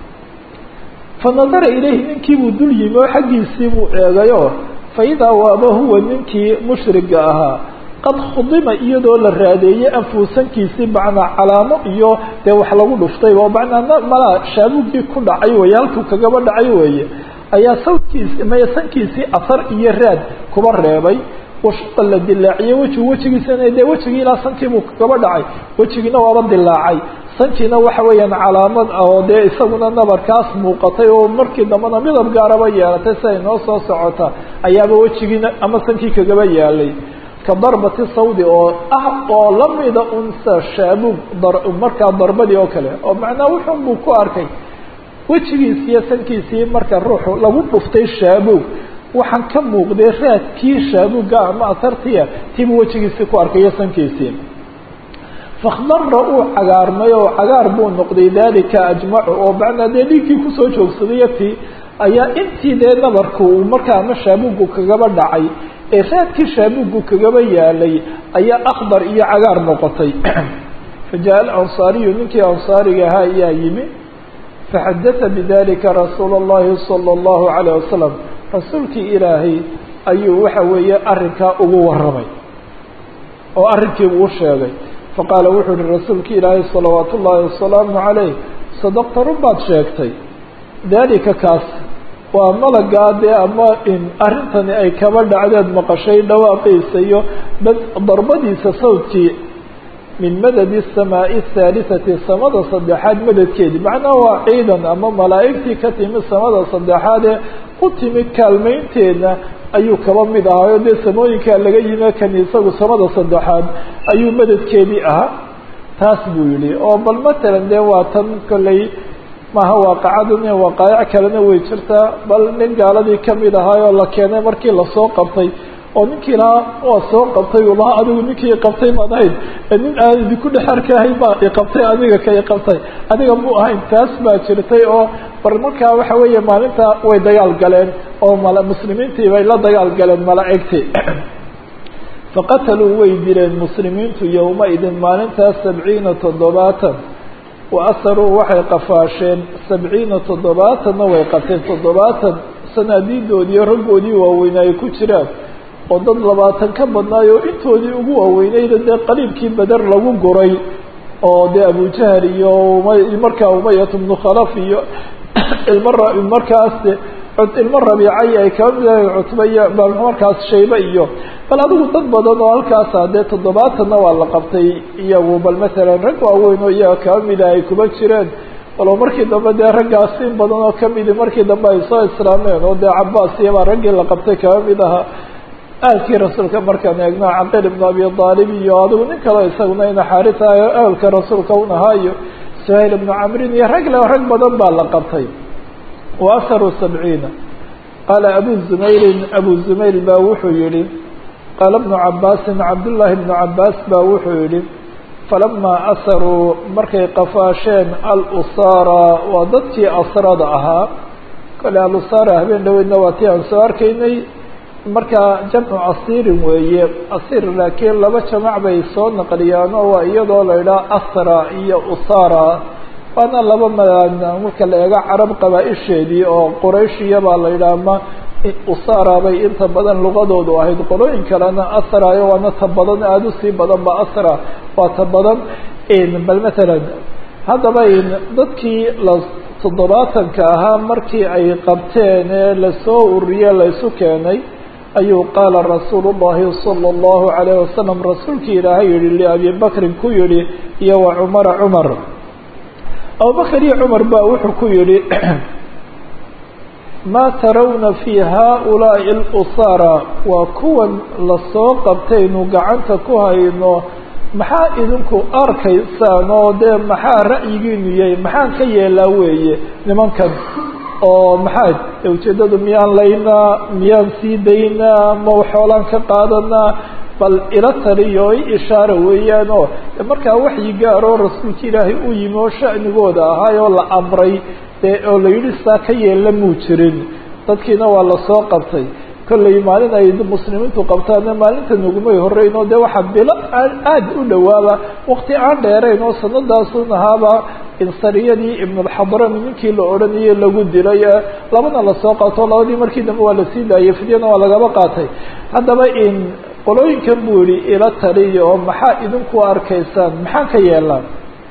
fa nadara ilayhi ninkiibuu dul yimi oo xaggiisii buu eegayo fa idaa waaba huwa ninkii mushriga ahaa qad khudima iyadoo la raadeeyey anfuusankiisii macnaa calaamo iyo dee wax lagu dhuftay oo macnaa malaa shaabugii ku dhacay weeye halkuu kagaba dhacay weeye ayaa sawdkiisi mayasankiisii asar iyo raad kuba reebay washaqa la dilaaciyey wejigu wejigiisana dee wejigii ilaa sankiibuu kagaba dhacay wejigiina waaba dilaacay sankiina waxa weeyaan calaamad ah oo dee isaguna nabarkaas muuqatay oo markii dambena midab gaaraba yeelatay si ay noo soo socota ayaaba wejigiina ama sankii kagaba yaalay ka darbati sawdi oo ah oo lamida unsa shaabug markaa darbadii oo kale oo macnaa wuxun buu ku arkay wejigiisi iyo sankiisii marka ruuxu lagu dhuftay shaabuug waxaan ka muuqday raadkii shaabuga ama asartiya tiibuu wejigiisii ku arkay iyo sankiisii fakdara uu cagaarmay oo cagaar buu noqday dalika ajmacu oo macnaa dee dhiiggii kusoo joogsaday ti ayaa intii dee nabarku uu markaa ama shaabugu kagaba dhacay ee raadkii shaabugu kagaba yaalay ayaa akdar iyo cagaar noqotay fajaءa alansaariyu ninkii ansaariga ahaa ayaa yimi faxadata bidalika rasuula اllahi salى اllahu عalيه wasalam rasuulkii ilaahay ayuu waxa weeye arrinkaa ugu warramay oo arrinkii uu sheegay faqaala wuxuu uhi rasuulki ilaahay salawaat ullaahi wasalaamu calayh sadaqta run baad sheegtay dalika kaas waa malagaa dee ama in arrintani ay kaba dhacdeed maqashay dhawaaqiisa iyo darbadiisa sawdkii min madadi samaa'i ahaalisati samada saddexaad madadkeedii macnaha waa ciidan ama malaa'igtii ka timi samada saddexaad ee u timi kaalmaynteedna ayuu kaba mid ahaayo dee samooyinkaa laga yime kan isagu samada saddexaad ayuu madadkeedii ahaa taas buu yihi oo bal matalan dee waa tan kolley maaha waaqacadune waqaayac kalena way jirtaa bal nin gaaladii kamid ahaayoo la keenay markii lasoo qabtay oo ninkii lahaa waa soo qabtay uu lahaa adigu ninkii iqabtay maad ahayd nin aan idinku dhex arkahayn baa iqabtay adiga ka iqabtay adiga mu ahayn taas baa jirtay oo bal markaa waxa weeye maalinta way dagaal galeen oo mal muslimiintii bay la dagaal galeen malaa'igtii faqataluu way dileen muslimiintu yowma-idin maalintaas sabciina toddobaatan wa asaruu waxay qafaasheen sabciina toddobaatanna way qabteen toddobaatan sanaadiidoodiiyo raggoodii waaweynaa ay ku jiraan oo dad labaatan ka badnaay oo intoodii ugu waaweynayda dee qaliibkii beder lagu guray oo dee abujahal iyo markaa umayat bnu khalaf iyo ilma markaas ilmo rabiicay ay kaba mid ahay cutba iyo markaas shaybe iyo bal adigu dad badan oo halkaasa dee toddobaatanna waa la qabtay iyagu bal masalan rag waaweyn oo iyaga kaba mida ay kuba jireen walow markii dambe dee raggaas in badan oo kamidi markii dambe ay soo islaameen oo dee cabaas iyabaa raggii la qabtay kaba mid ahaa ahalkii rasuulka markaan eegno caqil ibnu abi aalib iyo adigu nin kaleo isaguna ina xaarita ahalka rasuulka un ahaa iyo suhayl ibnu camrin iyo rag le rag badan baa la qabtay wa asaruu sabciina qaala abu zumayrin abu zumayl baa wuxuu yihi qaala bnu cabaasin cabdullaahi bnu cabaas baa wuxuu yidhi falamaa asaruu markay qafaasheen alusaara waa dadkii asrada ahaa kale alusaara habeen dhaweydna waa tii aan soo arkaynay markaa jamcu asiirin weeye asiir laakiin laba jamac bay soo naqliyaan oo waa iyadoo la idhaha asra iyo usara waana laba marka la eego carab qabaa-isheedii oo qurayshiya baa la yidhaha ma usara bay inta badan luqadoodu ahayd qolooyin kalena asrayo waana ta badan aada usii badan ba asra waa ta badan bal matalan haddaba dadkii la toddobaatanka ahaa markii ay qabteen ee lasoo ururiye laysu keenay ayuu qaala rasuulu llahi sala allahu calayh wasalam rasuulkii ilaahay yihi liabi bakrin ku yihi iyo wa cumara cumar abubakr iyo cumar ba wuxuu ku yihi maa tarawna fi haaulaa'i alusara waa kuwan lasoo qabtaynu gacanta ku hayno maxaa idinku arkaysaan oo dee maxaa ra'yigiinu yahay maxaan ka yeelaa weeye nimankan oo maxaa ujeeddadu miyaan laynaa miyaan sii daynaa ma xoolaan ka qaadanaa bal ila taliyo i ishaara weeyaan oo markaa waxyi gaaroo rasuulka ilaahay u yimi oo sha'nigooda ahaay oo la amray dee oo la yidhi saa ka yeella muu jirin dadkiina waa lasoo qabtay kollay maalin ay muslimiintu qabtaana maalinta nugumay horeyn oo dee waxaa bilo aada u dhowaaba wakti aan dheerayn oo sanadaasun ahaaba insariyadii ibnulxadrami ninkii la odhanayay lagu dilay labana lasoo qaato labadii markii dambe waa lasii daayay fidyana waa lagaba qaatay haddaba in qolooyinkan buu yihi ila taliya oo maxaa idinku arkaysaan maxaa ka yeelaan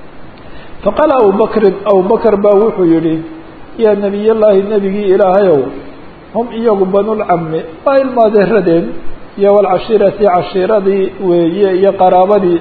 faqaala abubakrin abubakr baa wuxuu yihi yaa nebiyallaahi nebigii ilaahayow hum iyagu banulcami waa ilmaadeeradeen iyo walcashiirati cashiiradii weeye iyo qaraabadii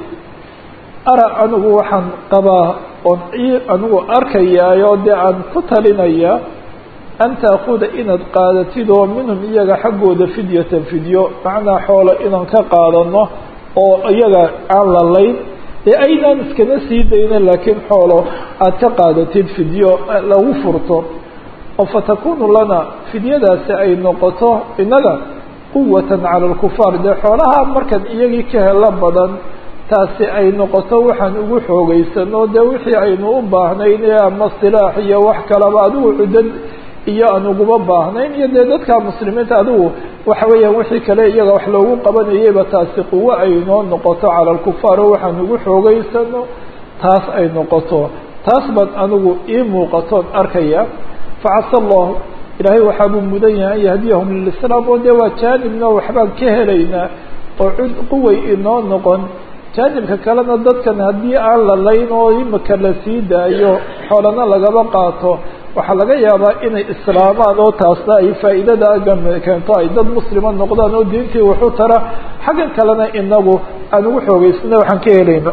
ara anigu waxaan qabaa oon anigu arkayaayo dee aan ku talinaya an taakuda inaad qaadatid oo minhum iyaga xaggooda fidyatan fidyo macnaa xoolo inaan ka qaadano oo iyaga aan lalayn ee aynaan iskana sii dayna laakiin xoolo aad ka qaadatid fidyo lagu furto oo fatakunu lana fidyadaasi ay noqoto innaga quwatan cala alkufaar dee xoolaha markan iyagii ka helo badan taasi ay noqoto waxaan ugu xoogeysano dee wixii aynu u baahnayn ee ama silaax iyo wax kalaba adigu cudad iyo aan uguma baahnayn iyo dee dadka muslimiinta adigu waxa weeyaan wixii kale iyaga wax loogu qabanayayba taasi quwo ay noo noqoto cala alkufaar oo waxaan ugu xoogeysano taas ay noqoto taas baan anigu ii muuqatoon arkaya facasa allahu ilaahay waxaabuu mudan yahay an yahdiyahum lilislaam oo dee waa jaanibna waxbaan ka helaynaa oo cud quway inoo noqon jaanibka kalena dadkan haddii aan la layn oo imika la sii daayo xoolana lagaba qaato waxaa laga yaabaa inay islaamaan oo taasna ay faa'iidada keento ay dad muslima noqdaan oo diintii waxu tara xaggan kalena inagu aan ugu xoogeysana waxaan ka helayno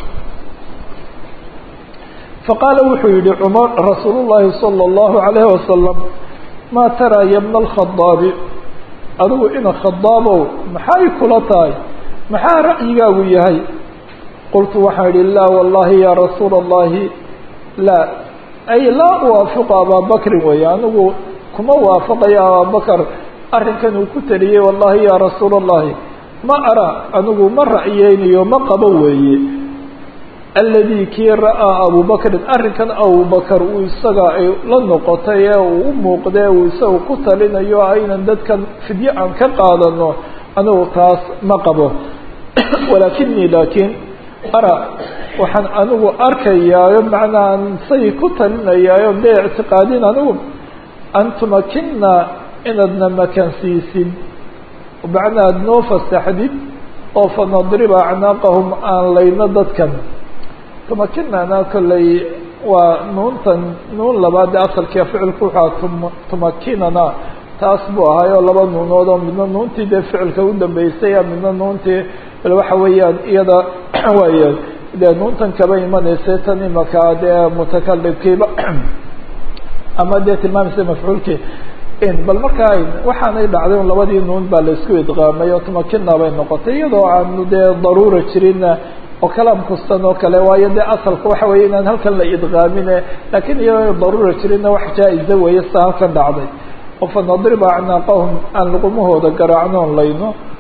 faqaala wuxuu yihi cumar rasuul llahi salى اllahu alayhi wasalam maa taraa ya bna alkhadaabi adigu ina khadaabow maxay kula tahay maxaa ra'yigaagu yahay qultu waxaan idhi laa wallahi ya rasuula اllahi laa ay laa uwaafiqu abaabakrin weeye anigu kuma waafaqayo abaabakar arrinkan uu ku taliyey wallahi ya rasuula اllahi ma ara anigu ma ra'yeynayo ma qabo weeye aladi kii ra'aa abubakrin arrinkan abubakar uu isaga ay la noqotay ee uu u muuqdee uu isaga ku talinayo aynan dadkan fidyo aan ka qaadano anigu taas ma qabo walaakinii laakiin ara waxaan anigu arkayaayo macnaa aan say ku talinayaayo dee ictiqaadin anigu an tumakina inaadna makansiisid macnaa ad noo fasaxdid oo fanadriba acnaaqahum aan layno dadkan tumakinana kolley waa nuuntan nuun labaad asalkia ficilku wuxua tumakinana taas buu ahaayoo laba nuunood oo midna nuuntii dee ficilka u dambeysay midna nuuntii bal waxa weeyaan iyada waaya dee nuuntan kaba imanaysa tan imaka dee mutakalimkiiba ama dee tilmaamaysa mafcuulkii bal markaa waxaanay dhacday un labadii nuun baa laisku idqaamay oo tumakina bay noqotay iyadoo aanu dee daruura jirin oo kalaam kastan oo kale waayo dee asalka waxa weeye inaan halkan la idqaamine lakiin iyadoo daruura jirinna wax jaa-iza weeye sa halkan dhacday oo fanadriba acnaaqahum aan luqumahooda garaacnoon layno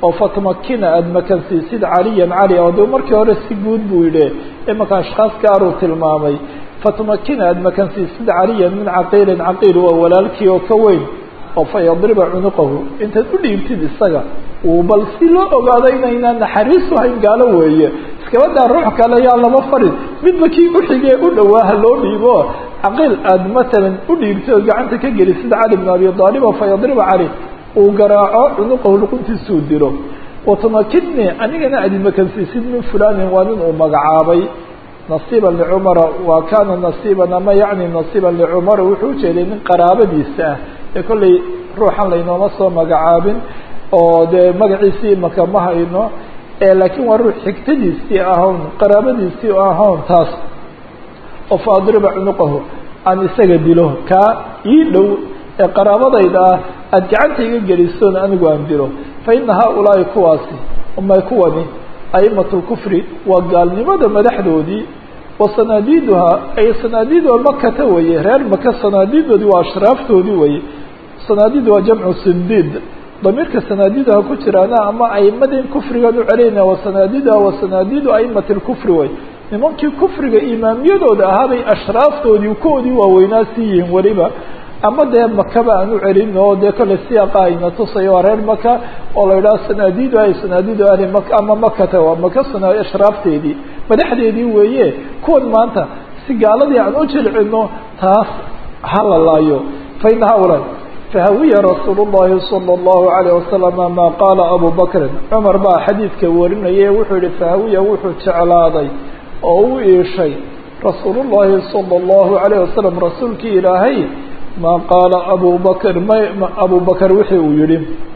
oo fatumakina aada makansiisid caliyan cali oo de markii hore si guud buu yidhi imaka ashkhaas gaaruu tilmaamay fatumakina aada makansiisid caliyan min caqiilin caqiil waa walaalkii oo ka weyn oo fa yadriba cunuqahu intaad u dhiibtid isaga uu bal si loo ogaado inaynaa naxariisu hayn gaalo weeye iskabadaa ruux kale yaa lama farin midba kii uxigee u dhowaaha loo dhiibo caqiil aada matalan u dhiibtay oo gacanta ka gelisid cali bn abi aalib oo fa yadriba cali uu garaaco cunuqahu luquntiisuu dilo watumakidni anigana aad makansiisid min fulanin waa nin uu magacaabay nasiiban licumara waa kana nasiiban ama yacni nasiiban licumara wuxuu ujeeday nin qaraabadiisa ah ee kollay ruuxan laynooma soo magacaabin oo dee magaciisii imaka ma hayno laakiin waa ruux xigtadiisii ahown qaraabadiisii ahown taas oo fa adriba cunuqahu aan isaga dilo kaa ii dhow ee qaraabadayda ah aada gacanta iga gelisoon anigu aan dilo fa ina haaulaai kuwaasi umay kuwani a'imat lkufri waa gaalnimada madaxdoodii wa sanaadiiduhaa ay sanaadiidu makata weye reer maka sanaadiidoodii waa ashraaftoodii weye sanaadiid waa jamcu sindiid damiirka sanaadiidaha ku jiraana ama aimadin kufrigan u celinaya wa sanaadiiduha wa sanaadiidu aimati lkufri way nimankii kufriga imaamiyadooda ahaabay ashraaftoodii koodii waaweynaa sii yihiin weliba ama dee makaba aan u celin oo dee kole siyaaqa ayna tusayo waa reer maka oo la yidhaha sanaadiidu ay sanaadiidu ahli maka ama makata waa maka sana ashraafteedii madaxdeedii weeye kuwan maanta si gaaladii aan u jilcino taas ha la laayo fa ina haulaa fahawiya rasuul الlahi salى الlahu عalيه wasalam ma qaala abu bakrin cumar baa xadiidka warinaya wuxuu yihi fahawiya wuxuu jeclaaday oo u iishay rasuul الlahi salى الlahu عalيه wasalam rasuulkii ilaahay ma qaala abu bakr m abu bakr wixii uu yihi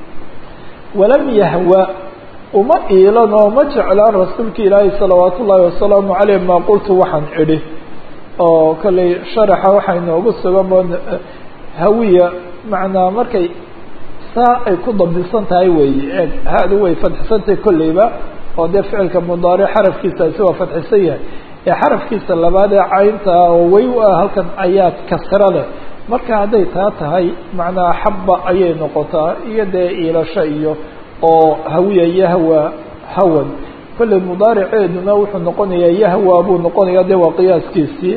walam yahwa uma iilan oo ma jeclaan rasuulka ilaahay salawaat ullahi wasalaamu عaleyh ma qultu waxaan idhi oo kolley sharaxa waxaa inoogu sugan hawiya macnaa markay saa ay ku dabdisan tahay weeye eeg ha-du way fadxisantahay kolleyba oo dee ficilka mudaaric xarafkiisaasi waa fadxisan yahay ee xarafkiisa labaad ee caynta ah oo wey u ah halkan ayaa kasro leh marka hadday taa tahay macnaa xabba ayay noqotaa iyo dee iilasho iyo oo hawiya yahwa hawan kolley mudaariceeduna wuxuu noqonayaa yahwa buu noqonayaa dee waa qiyaaskiisii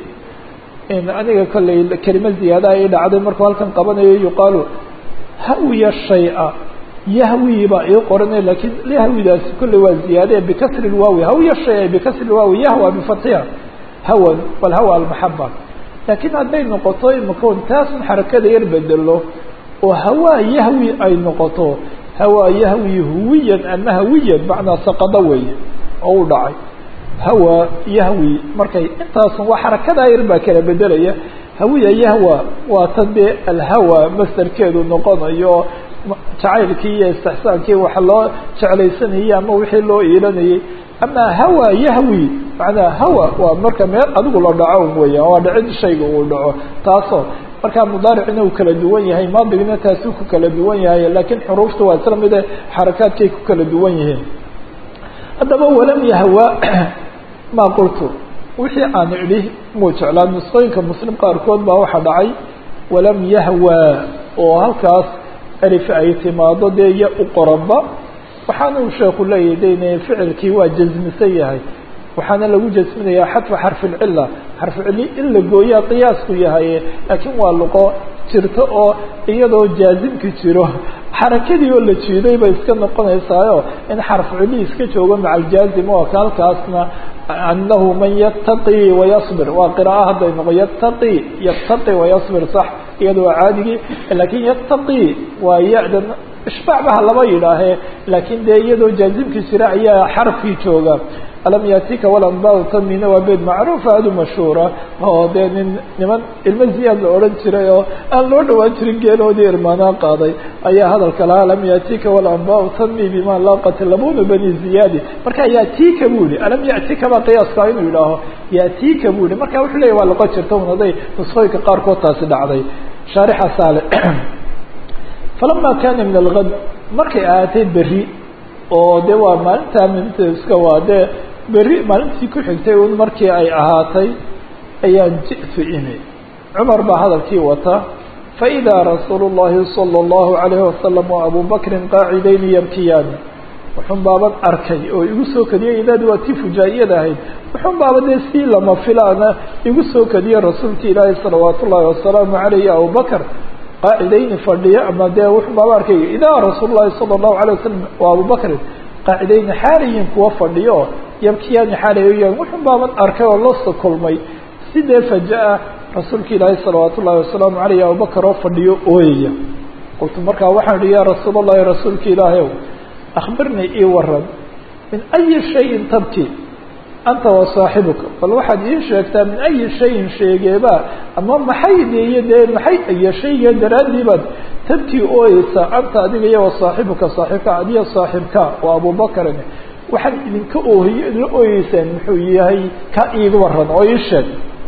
aniga kolley kelima ziyaadaha ii dhacday markuu halkan qabanayo yuqaalu hawiya shaya yahwi baa ii qoranay lakiin yahwidaasi kolley waa ziyaade bikasri lwaawi hawiya shaya bikasri lwaawi yahwa bifatxiha hawan walhawa almaxaba laakiin hadday noqoto imakoon taasun xarakada yar bedelo oo hawaa yahwi ay noqoto hawaa yahwi huwiyan ama hawiyan macnaa saqado weeye oo u dhacay hawa yahwi markay intaasun waa xarakadaa yar baa kala bedelaya hawiya yahwa waa tan dee alhawa masdarkeedu noqonayo jacaylkii iyo istixsaankii waxa loo jeclaysanayay ama wixii loo iilanayay ama hawa yahwi macnaa hawa waa marka meel adigu la dhaco weya waa dhicid shayga uu dhaco taasoo markaa mudaaricina uu kala duwan yahay maadigna taasuu ku kala duwan yahay laakiin xuruufta waa isla mide xarakaadkay ku kala duwan yihiin haddaba walam yahwa ma qultu wixii aan idhi muu jeclaa nusqooyinka muslim qaarkood baa waxaa dhacay walam yahwa oo halkaas alif ay timaado dee ya u qoranba waxaana uu sheeku leeyahy dayne ficilkii waa jasmisan yahay waxaana lagu jasminayaa xadfa xarfilcila xarfucili in la gooyaa qiyaasku yahay laakiin waa luqo jirto oo iyadoo jaazimki jiro xarakadii oo la jiiday bay iska noqonaysaayo in xarfucili iska joogo maca aljaazim oo ka halkaasna anahu man yataqi wayasbir waa qira'a hadday noqo yataqi yataqi wayasbir sax iyada waa caadigii lakin yataqi waa ya-dan ishbaacbaha lama yidhaahe laakiin dee iyadoo jaazimki jira ayaa xarafkii jooga alam yatika walanbau tamina waa beed macruufa aada u mashhuura oo dee nin niman ilmo ziyaad la odhan jiray oo aan loo dhawaan jirin geeloodii irmaanaan qaaday ayaa hadalka lahaa alam yatika walanbau tami bima laaqat labuna bani ziyaadi marka yatika bu yihi alam yatika baa qiyaaska inuu yidhaaho yatika bu yihi marka wuxuu leya waa loqo jirta un haday nusqooyinka qaarkood taasi dhacday shaarixa saale falama kana min algad markay ahaatay berri oo de waa maalintaa mintiska waa dee berri maalintii ku xigtay un markii ay ahaatay ayaan ji'tu imi cumar baa hadalkii wata faidaa rasuulu llahi sala allahu alayhi wasalam wa abu bakrin qaacidayni yabkiyaani wuxun baaban arkay oo igu soo kadiyay idaadi waa tii fujaa'iyada ahayd wuxun baaba dee si lama filaana igu soo kadiyey rasuulka ilaahi salawaat ullaahi wasalaamu calayhi abubakr qaacidayni fadhiya ama dee wuxun baaba arkay idaa rasuul llahi sala allahu alay wasalam waa abubakrin qaacidayni xaalayin kuwa fadhiyo oo yabkiyaani xaalayoyan wuxun baaban arkay oo la kulmay sidee faja-a rasuulka ilaahi salawaat ullahi wasalaamu calayh abubakar oo fadhiyo ooyaya qultu markaa waxaan ihi yaa rasuul allahi rasuulka ilaahi ow akhbirnii ii waran min ayi shayin tabki anta wa saaxibuka bal waxaad ii sheegtaa min ayi shayin sheegeeba ama maxay deeye dee maxay iyo shayga daraaddii baad tabkii ooyeysaa anta adiga iyo wa saaxibuka saaxiibka adiyo saaxiibka waa abubakarin waxaad idinka oohiy la ooyeysaan muxuu yahay ka iiga waran oo ii sheeg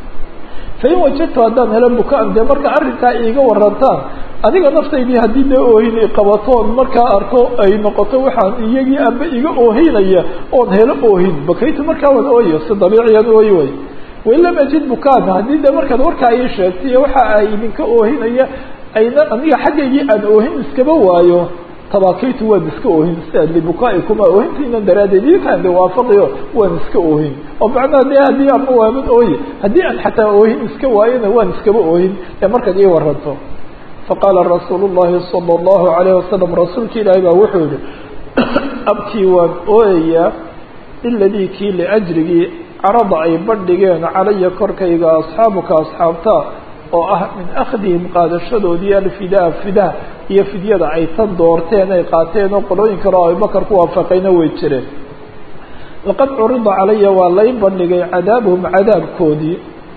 fain wajadtu haddaan helo bukaan dee marka arrinkaa iiga warantaan adiga naftaydii haddii dee oohin qabatoon markaa arko ay noqoto waxaan iyagii amba iga oohinaya oon helo oohin bakaytu markaa waan ooyo si dabiiciyan ooyi way wain lam ajid bukaan haddii dee markaad warkaa ii sheegtay waxa ay idinka oohinaya ayna aniga xaggaygii aan oohin iskaba waayo tabakaytu waan iska oohin libukaa-ikuma oohintiinan daraaddeed ikaan de waafaqiyo waan iska oohin oo macnaha de haddii ama waaman ooye haddii aan xataa oohin iska waayona waan iskaba oohin ee markaad ii waranto faqaala rasuulu llahi sala allahu alayh wasalam rasuulka ilaahi baa wuxuu yihi abkii waan ooyayaa iladii kii liajrigii carada ay bandhigeen calaya korkayga asxaabuka asxaabta oo ah min akhdihim qaadashadoodii alfidaa fidah iyo fidyada ay tan doorteen ay qaateen oo qolooyin kale oo abubakar ku waafaqayna way jireen laqad curida calaya waa lay bandhigay cadaabuhum cadaabkoodii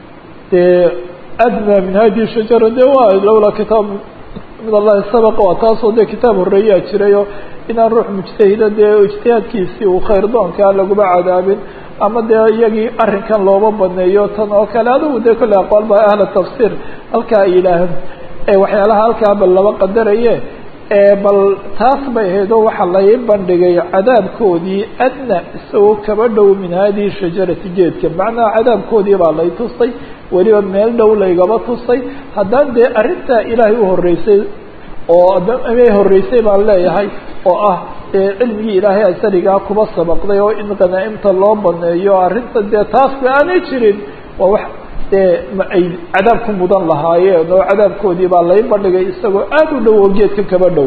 dee adnaa min hadihi shajara de waa lawlaa kitaab min allahi sabaq waa taasoo dee kitaab horreeyaa jirayoo inaan ruux mujtahida dee ijtihaadkiisii uu khayr doonkaa laguma cadaabin ama dee iyagii arrinkan looba baneeyo tan oo kale adigu dee kolle aqwaal ba ahla tafsiir halkaa ay yidhaahaan waxyaalaha halkaa bal laba qadaraye bal taas bay ahayd oo waxaa lay bandhigay cadaabkoodii adna isagoo kaba dhow min hadihi shajarati geedka macnaha cadaabkoodii baa lay tusay weliba meel dhow laygaba tusay haddaan dee arrintaa ilaahay u horreysay oo amay horreysay baan leeyahay oo ah cilmigii ilaahay asaligaa kuba sabaqday oo in qanaa'imta loo baneeyo arrinta dee taasba aanay jirin waa wax dee ma ay cadaab ku mudan lahaayeen oo cadaabkoodii baa lay bandhigay isagoo aada u dhow oo geedka kaba dhow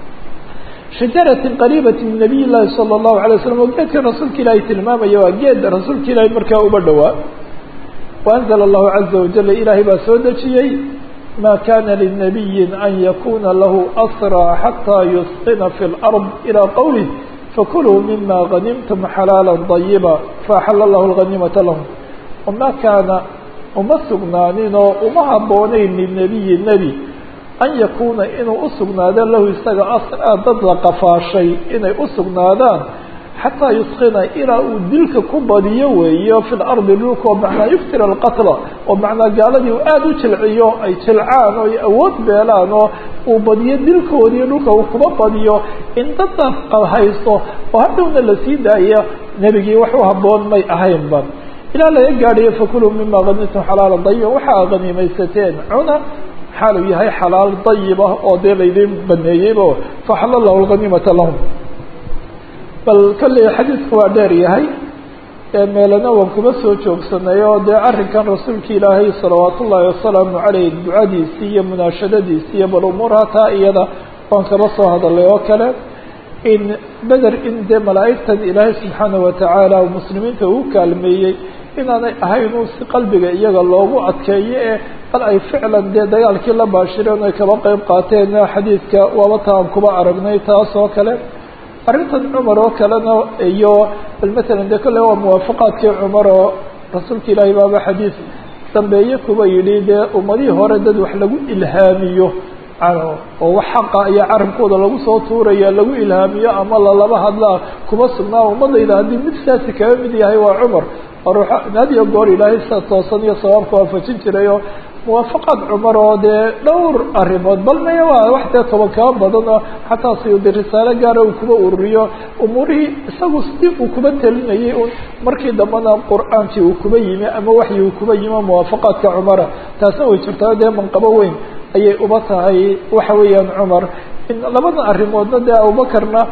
shajaratin qariibati min nabiy llahi sala allahu alay waslam oo geedka rasuulka ilaahay tilmaamaya waa geed rasuulka ilaahay markaa uba dhowaa waanzala allahu caza wajala ilaahay baa soo dejiyey ma kana linabiyi an yakuna lahu asraa xataa yusqina fi lard ilaa qowlih fakuluu mima ganimtum xalaala dayiba faaxala lahu lganimata lahum wama kaana uma sugnaanin oo uma habboonayn linabiyi nebi an yakuuna inuu usugnaado lahu isaga asraa dad la qafaashay inay usugnaadaan xataa yusqina ilaa uu dilka ku badiyo weeyo fi lardi dhulka oo macnaa yuftira alqatla oo macnaa gaaladii uu aada u jilciyo ay jilcaan oo ay awood beelaan oo uu badiyo dilkoodii dhulka uu kuba badiyo in daddaas haysto oo hadhowna lasii daaya nebigii wax u habboon may ahaynba ilaa laga gaadhayo fakuluu mima hanimtum xalaala dayiba waxaa haniimaysateen cuna xaaluu yahay xalaal dayiba oo dee laydin baneeyeybo faxala lahu lganimata lahum bal kolley xadiidku waa dheer yahay meelana waan kuma soo joogsanay oo dee arrinkan rasuulka ilaahay salawaat ullaahi wasalaamu caleyh ducadiisii iyo munaashadadiisii iyo bal umuuraha taa iyada waan kaba soo hadalay oo kale in beder in dee malaa'igtan ilaahay subxaana watacaala muslimiinta uu kaalmeeyey inaanay ahayn uu si qalbiga iyaga loogu adkeeyo ee bal ay ficlan dee dagaalkii la baashireen ay kaba qeyb qaateen xadiidka waaba ta aan kuba aragnay taas oo kale arrintan cumar oo kalena iyo bal matalan dee kolle waa muwaafaqaadkii cumar oo rasuulka ilaahay baaba xadiis dambeeye kuba yidhi dee ummadihii hore dad wax lagu ilhaamiyo oo wax xaqa iyo carabkooda lagu soo tuuraya lagu ilhaamiyo ama lalaba hadlaa kuma sugnaa ummadayda haddii mid saasi kaga mid yahay waa cumar had iyo goor ilaahay sa toosan iyo sawaabka waafajin jiray oo muwaafaqaad cumar oo dee dhowr arrimood bal maya waa wax dee toban kaba badan oo xataa siyuudi risaalo gaara uu kuba ururiyo umuurihii isagu sidii uu kuba telinayay un markii dambena qur-aankii uu kuba yimi ama waxyi uu kuba yimi muwaafaqaadka cumara taasna way jirtaa dee manqabo weyn ayay uba tahay waxa weeyaan cumar in labada arrimoodna dee abubakarna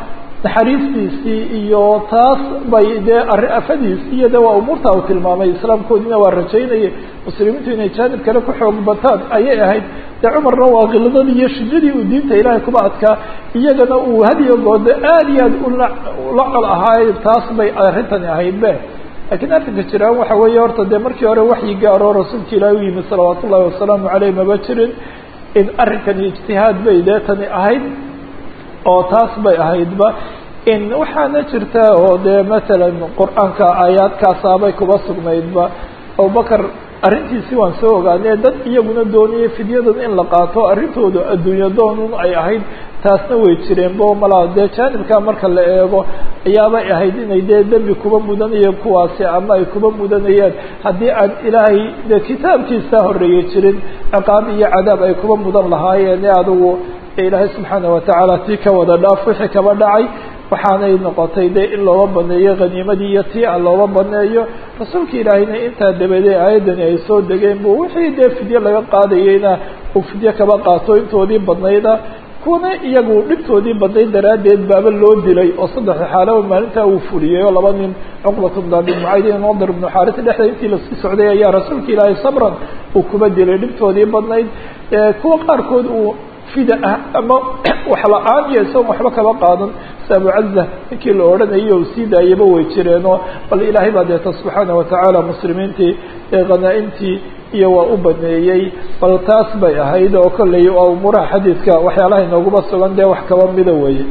naxariistiisii iyo taas bay dee afadiisii iyo de waa umuurta uu tilmaamay islaamkoodiina waa rajaynayay muslimiintu inay jaanib kale ku xoog bataan ayay ahayd dee cumarna waa kiladadii iyo shidadii uu diinta ilaahay kuba adkaa iyagana uu hadiyo goodo aad iyo aad ula ula col ahaay taas bay arrintani ahayd be lakiin arrinka jiraan waxa weeye horta dee markii hore waxyi gaaroo rasuulka ilaahi u yimid salawaat ullahi wasalaamu caleyh maba jirin in arrinkani ijtihaad bay dee tani ahayd oo taas bay ahaydba in waxaana jirta oo dee matalan qur-aanka aayaadkaasaabay kuba sugnaydba abubakar arrintiisi waan soo ogaanee dad iyaguna doonayay fidyadan in la qaato arrintooda adduunyo doonun ay ahayd taasna way jireen bo malaa dee jaanibkaa marka la eego ayaabay ahayd inay dee dembi kuba mudanayeen kuwaasi ama ay kuba mudanayeen haddii aan ilaahay dee kitaabkiisa horeeye jirin ciqaab iyo cadaab ay kuba mudan lahaayeen ee adigu ilaahay subxaana watacaala tii ka wada dhaaf wixii kaba dhacay waxaanay noqotay de in looga baneeyo khaniimadii iyo tii a looga baneeyo rasuulka ilaahayna intaa dabadeed aayaddani ay soo degeen bu wixii dee fidye laga qaadayeyna uu fidye kaba qaato intoodii badnayda kuwana iyagu dhibtoodii badnayd daraaddeed baaba loo dilay oo saddexda xaalaba maalintaa uu fuliyey oo laba nin cuqbat bn abi mucayd iyo nadir ibnu xaaris dhexda intii lasii socday ayaa rasuulka ilaahay sabran uu kuba dilay dhibtoodii badnayd kuwa qaarkood uu fida ah ama wax la-aan iyo isagon waxba kaba qaadan si abucaza ninkii la odhanayo u sii daayaba way jireenoo bal ilaahay baa deeta subxaana watacaala muslimiintii ee khanaa-imtii iyo waa u baneeyey bal taas bay ahayd oo kolley waa umuuraha xadiidka waxyaalaha inooguma sugan dee wax kaba mida weeye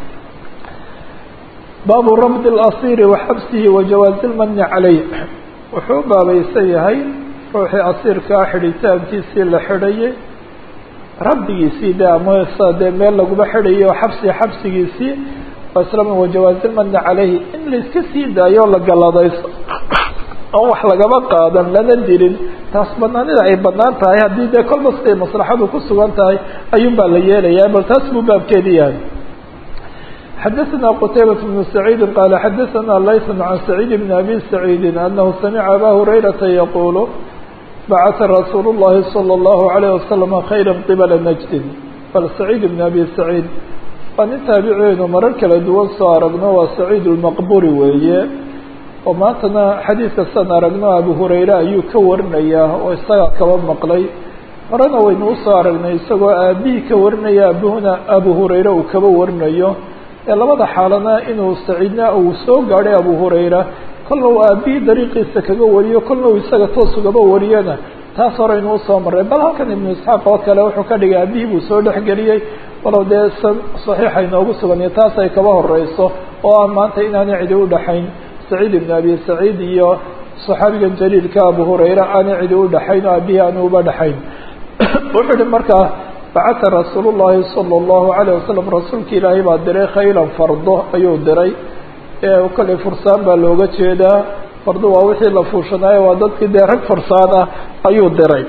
baabu rabd اlasiiri wa xabsihi wa jawaazi lmani caleyh wuxuu baabaysan yahay ruuxii asiirkaa xidhitaankiisii la xidhayay rabdigiisii de ama dee meel laguma xidhayo xabsi xabsigiisii islam wajawaazilmani caleyhi in laiska sii daayo la galadayso oon wax lagaba qaadan lana dilin taas banaanida ay banaan tahay haddii dee kolba siday maslaxadu ku sugan tahay ayuun baa la yeelayaa bal taas buu baabkeedi yahay xadaثna qtaybaة بن سacيidi qala xadaثna layث عan سacيid بn abi سacيidi anahu samica aba hurayrata yaqul bacata rasuul الlahi salى الlahu عalيه waslama khayra qibla najdin bal saciid bn abi saciid waa nin taabiceynu marar kala duwan soo aragno waa saciid اlmaqburi weeye oo maantana xadiidka san aragno abu hurayre ayuu ka warinayaa oo isaga kaba maqlay horena waynu usoo aragnay isagoo aabihii ka warinaya abuhuna abu hurayre uu kaba warinayo ee labada xaalana inuu saciidna uu soo gaadhay abu hurayra kolna uu aabihii dariiqiisa kaga wariyo kolna uu isaga toos ugaba wariyana taas horeynu usoo marray bal halkan ibnu isxaaq oo kale wuxuu ka dhigay aabihii buu soo dhexgeliyey walow dee san saxiixa inoogu sugan iyo taas ay kaba horeyso oo ah maanta inaanay cidi udhaxayn saciid ibn abi saciid iyo saxaabigan jaliilka abu hurayra aanay cidi udhaxayn oo aabihii aanu uba dhaxayn wuxuu ihi markaa bacata rasuul llahi sala allahu alayh wasalam rasuulka ilaahay baa diray khaylan fardo ayuu diray kolley fursaan baa looga jeedaa fardo waa wixii la fuushanaayo waa dadkii dee rag fursaan ah ayuu diray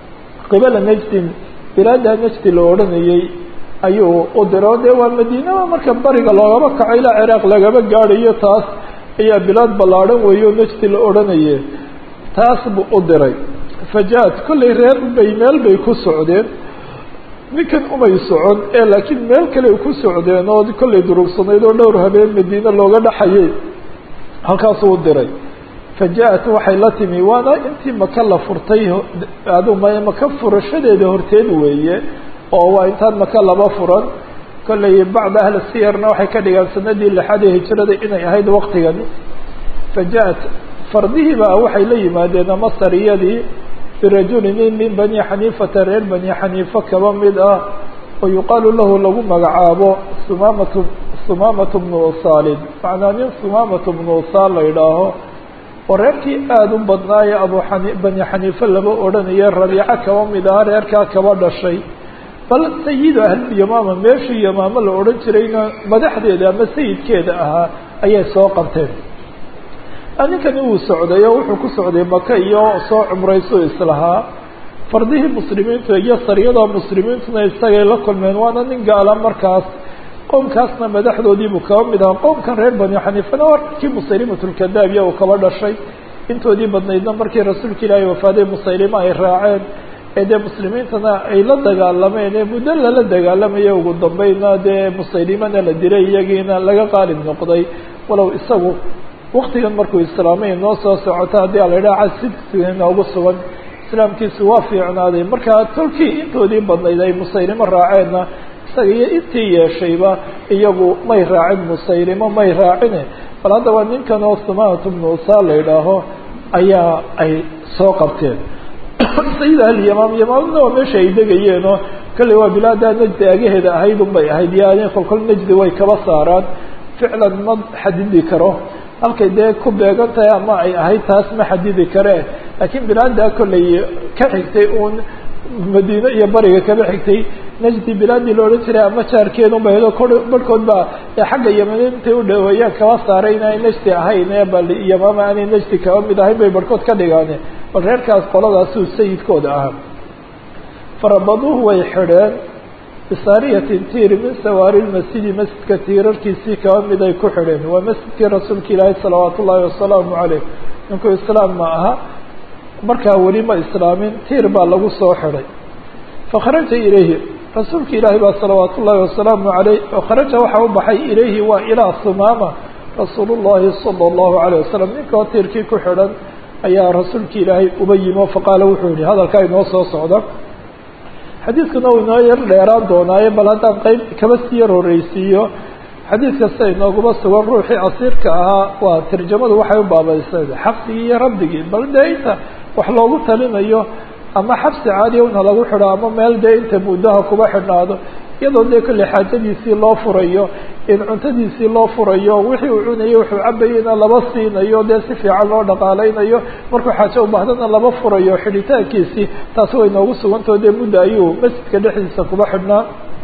qibala najdin bilaada najdi la odhanayey ayuu u diray o dee waa madiinaba marka bariga loogaba kaco ilaa ciraaq lagaba gaadhayo taas ayaa bilaad ballaadhan weeyo najdi la odhanaye taas buu u diray faja-ad kolley reer bay meel bay ku socdeen ninkan umay socon ee laakiin meel kale ku socdeen oo kollay durugsanayd oo dhowr habeen madiine looga dhaxayay halkaasuu u diray faja-at waxay la timi waana intii maka la furtay adu maka furashadeeda horteed weeye oo waa intaan maka laba furan kollay bacda ahli siyarna waxay ka dhigaan sanadii lixaad ee hijrada inay ahayd waqtigani faja-at fardihiiba waxay la yimaadeen ama sariyadii birajuli nin min bani xaniifata reer bani xaniifa kaba mid ah oo yuqaalu lahu lagu magacaabo sumamatu sumamatu bnu usaalin macnaa nin sumamatu bnu usaal la idhaaho oo reerkii aada u badnaaye abu xani bani xaniife laba odhanaye rabiico kaba mid ah reerkaa kaba dhashay bal sayidu ahlyamaama meeshii yamaamo la odhan jirayna madaxdeeda ama sayidkeeda ahaa ayay soo qabteen ninkani wuu socday oo wuxuu ku socday maka iyo soo cumrayso islahaa fardihii muslimiintu iyo sariyada muslimiintuna isagay la kulmeen waana nin gaala markaas qowmkaasna madaxdoodiibuu kaba mid ahaa qowmkan reer bani xaniifana waa kii musaylimatulkadaabiya uu kaba dhashay intoodii badnaydna markii rasuulka ilaahay wafaaday musaylima ay raaceen ee dee muslimiintana ay la dagaalameen ee muddo lala dagaalamayo ugu dambayna dee musaylimana la dilay iyagiina laga qaalib noqday walow isagu waktigan markuu islaamay noo soo socoto haddii a la idhaha casidsiga inoogu sugan islaamkiisu waa fiicnaaday markaa tolkii intoodii badnayd ay musaylimo raaceenna isaga iyo intii yeeshayba iyagu may raacin musaylimo may raacine bal haddaba ninkan oo sumaanatu bnu usaa la idhaaho ayaa ay soo qabteen sayid alyamaam yamaamna waa meesha ay degayeenoo kolley waa bilaadaa najdi agaheeda ahayd un bay ahayd yani kolkol najdi way kaba saaraan ficlan ma xadidi karo halkay dee ku beegan tahay ama ay ahayd taas ma xadidi karee laakiin bilaadaa kolley ka xigtay uun madiine iyo bariga kaba xigtay najdi bilaadii la odhan jiray ama jaarkeedun ba hedo kor barhkood baa xagga yamaniin intay u dhaweeyaan kaba saaray inaanay najdi ahayn ee bal yamaama aanay najdi kaba mid ahayn bay barhkood ka dhigaane bal reerkaas qoladaasuu sayidkooda ahaa farabaduuhu way xidheen bisaariyatin tiir min sawaari lmasjidi masjidka tiirarkiisii kaba mid ay ku xidheen waa masjidkii rasuulka ilaahi salawaat ullaahi wasalaamu caleyh ninkuu islaam ma aha markaa weli ma islaamin tiir baa lagu soo xidhay fakharaja ilayhi rasuulka ilaahi baa salawaat ullaahi wasalaamu aleyh kharaja waxaa u baxay ilayhi waa ilaa sumaama rasuul llahi sala allahu alayh wasalam ninkoo tiirkii ku xidhan ayaa rasuulka ilaahay uba yimo faqaala wuxuu yihi hadalkaa inoo soo socda xadiidkuna uu inoo yar dheeraan doonaaye bal haddaan qeyb kaba sii yar horreysiiyo xadiid kasta inooguma sugan ruuxii asiirka ahaa waa tarjamadu waxay u baabaysay xabsigii iyo rabdigii bal dee inta wax loogu talinayo ama xabsi caadiya una lagu xidho ama meel dee inta muddaha kuba xidhnaado iyadoo dee kolley xaajadiisii loo furayo in cuntadiisii loo furayo wixii uu cunayo wuxuu cabayeyna laba siinayo dee si fiican loo dhaqaaleynayo markuu xaajo u baahdana laba furayo xidhitaankiisii taasi way noogu sugantao dee mudda ayuu masjidka dhexdiisa kuba xidhnaa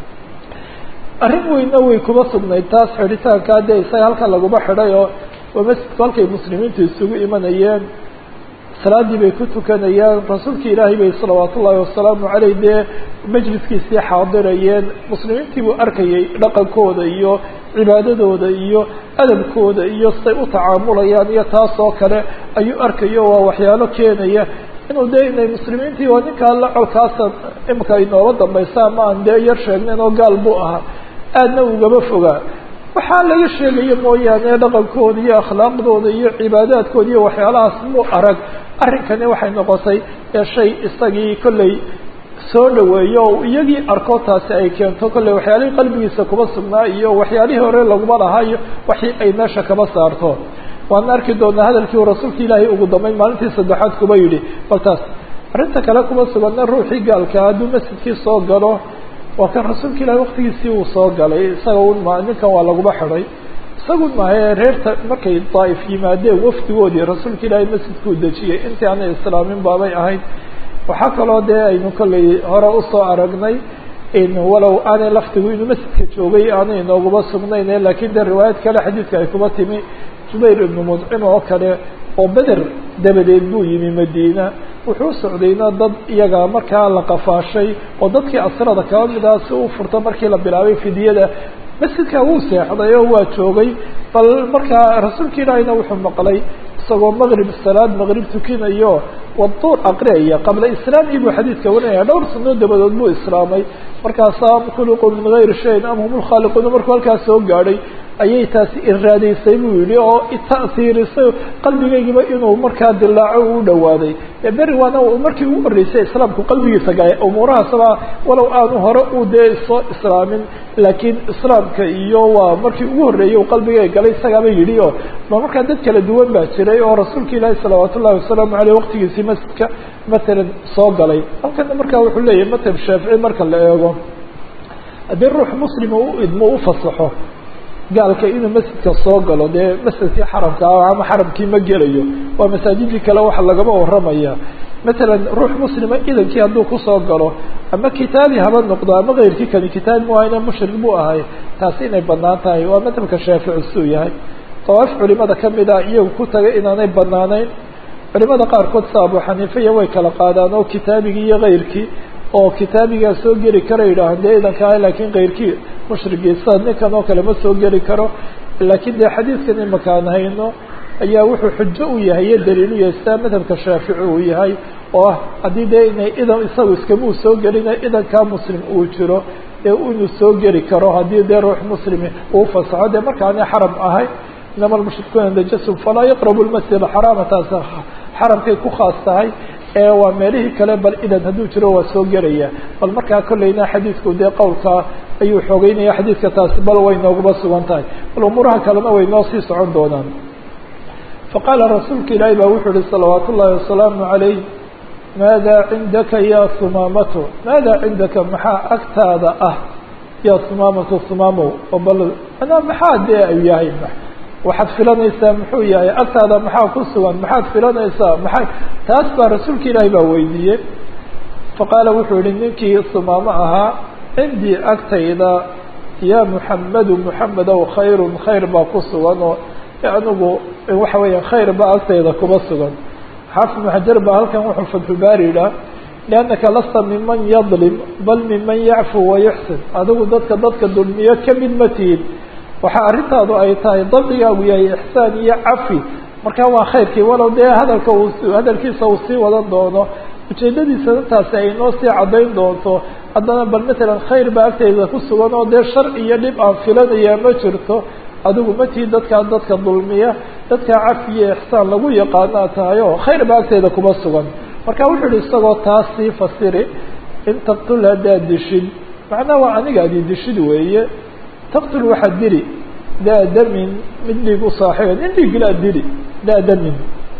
arrin weyna way kuba sugnayd taas xidhitaankaa dee isaga halka laguma xidhay oo waa masjidku halkay muslimiintu isugu imanayeen salaadii bay ku tukanayaan rasuulka ilaahay bay salawaat ullaahi wasalaamu caleyh dee majliskiisii xaadirayeen muslimiintii buu arkayay dhaqankooda iyo cibaadadooda iyo adabkooda iyo siday u tacaamulayaan iyo taas oo kale ayuu arkayo waa waxyaalo keenaya inuu dee inay muslimiintii waa ninkaa la colkaasa imika inooga dambaysa ama aan dee yar sheegnayn oo gaal buu ahaa aadna ugaba fogaa waxaa laga sheegaya mooyaane dhaqankooda iyo akhlaaqdooda iyo cibaadaadkooda iyo waxyaalahaas muu arag arrinkani waxay noqotay ee shay isagii kolley soo dhaweeyo oo iyagii arko taasi ay keento kolley waxyaalihii qalbigiisa kuba sugnaa iyo waxyaalihii hore laguma lahaa iyo waxii ay meesha kaba saarto waan arki doonaa hadalkii uu rasuulka ilaahay ugu dambeyn maalintii saddexaad kuba yidhi bal taas arrinta kale kuma suganna ruuxii gaalkaa hadduu masjidkii soo galo waa kan rasuulka ilahi waktigiisii uu soo galay isaga un ma ninkan waa laguma xidhay isagun mahae reerta markay daa'if yimaadeen wafdigoodii rasuulka ilaahay masjidkuu dejiyey intii aanay islaamin baabay ahayd waxaa kaloo dee aynu kolley hore usoo aragnay in walow aanay laftigu inuu masjidka joogay aanay inooguma sugnayn laakiin dee riwaayad kale xadiidka ay kuma timi jubayr ibnu mudcim oo kale oo beder dabadeed buu yimi madiina wuxuu socdayna dad iyaga markaa la qafaashay oo dadkii asrada kaba mid ah si u furta markii la bilaabay fidyada masjidka wuu seexday oo waa joogay bal markaa rasuulka ilaahiyna wuxuu maqlay isagoo maqrib salaad maqrib tukinayo waduur aqriyaya qabla islaamii buu xadiidka warinaya dhowr sano dabadood buu islaamay markaasaa am khuliquu min gayri shayin am hum lkhaaliquuna markuu halkaas soo gaadhay ayay taasi iraadaysay buu yihi oo ita'siirisay qalbigaygiba inuu markaa dilaaco uu dhawaaday beri waana markii ugu horreysay islaamku qalbigiisa galay umuurahaasba walow aanu hore u dee soo islaamin laakiin islaamka iyo waa markii ugu horreeyay u qalbigay galay isagaaba yidhi oo ma markaa dad kala duwan baa jiray oo rasuulka ilaahi salawaat ullahi wasalaamu aleyh waqtigiisii masjidka matalan soo galay halkana markaa wuxuu leeyahay madhab shaafici marka la eego haddii ruux muslima u idmo u fasaxo gaalka inuu masjidka soo galo dee masjidkii xaramka ah ama xaramkii ma gelayo waa masaajidii kale waxa lagama waramaya matalan ruux muslima idankii hadduu kusoo galo ama kitaabi haba noqdo ama keyrkii kani kitaabi muahayne mushrik buu ahay taasi inay banaan tahay waa madhabka shaafici suu yahay dawaaf culimada kamid ah iyagu ku tagay inaanay banaanayn culimada qaarkood sa abu xaniifaya way kala qaadaan oo kitaabigii iyo keyrkii oo kitaabigaa soo geli kara yidhaahan dee idanka ah laakiin keyrkii mushrigii sida ninkan oo kale ma soo geli karo laakiin dee xadiidkan imakaan hayno ayaa wuxuu xujo u yahay iyo daliil u yahay sidaa madhabka shaafici uu yahay oo ah haddii dee inay idan isagu iskamuu soo gelina idankaa muslim uu jiro ee inuu soo geli karo haddii dee ruux muslimi uu fasaxo dee markaana xaram ahay inama almushrikuuna najasun falaa yaqrabu lmasjid axaraama taas xaramkay ku khaas tahay ee waa meelihii kale bal idan hadduu jiro waa soo gelaya bal markaa kolleyna xadiidku dee qowlkaa ayuu xoogeynaya xadiidka taasi bal way nooguba sugan tahay bal umuuraha kalena way noo sii socon doonaan faqaala rasuulka ilaahi baa wuxuu ihi salawaat ullaahi wasalaamu calayh maada cindaka ya sumaamato maada cindaka maxaa agtaada ah ya sumaamato sumaamow oo bal anaa maxaa dee ay yahay waxaad filanaysaa muxuu yahay agtaada maxaa ku sugan maxaad filanaysaa maxay taas baa rasuulka ilaahi baa weydiiyey faqaala wuxuu yihi ninkii sumaamo ahaa cindii agtayda ya muxamedu muxamedow khayrun khayr baa ku sugan oo anigu waxa weeya khayr baa agtayda kuba sugan xaafid ibnu xajar baa halkan wuxuu fatxubaari yidhaah liannaka lasta miman yadlim bal miman yacfu wayuxsin adigu dadka dadka dulmiyo kamid ma tihin waxaa arrintaadu ay tahay dabdigaagu yahay ixsaan iyo cafi markaa waa khayrkii walow dee hadalka uu hadalkiisa uu sii wadan doono ujeedadiisa intaasi ay noo sii caddayn doonto haddana bal matalan khayr baa agtayda ku sugan oo dee shar iyo dhib aan filanayaa ma jirto adigu ma tihi dadkaa dadka dulmiya dadkaa cafi iyo ixsaan lagu yaqaanaa tahay oo khayr baa agtayda kuma sugan marka wuxuu yihi isagoo taas sii fasiri in taqtul haddaad dishid macnaha waa aniga adi dishid weeye taqtul waxaad dili daa damin mid dhiig u saaxiiba nin dhiiglaa dili daa damin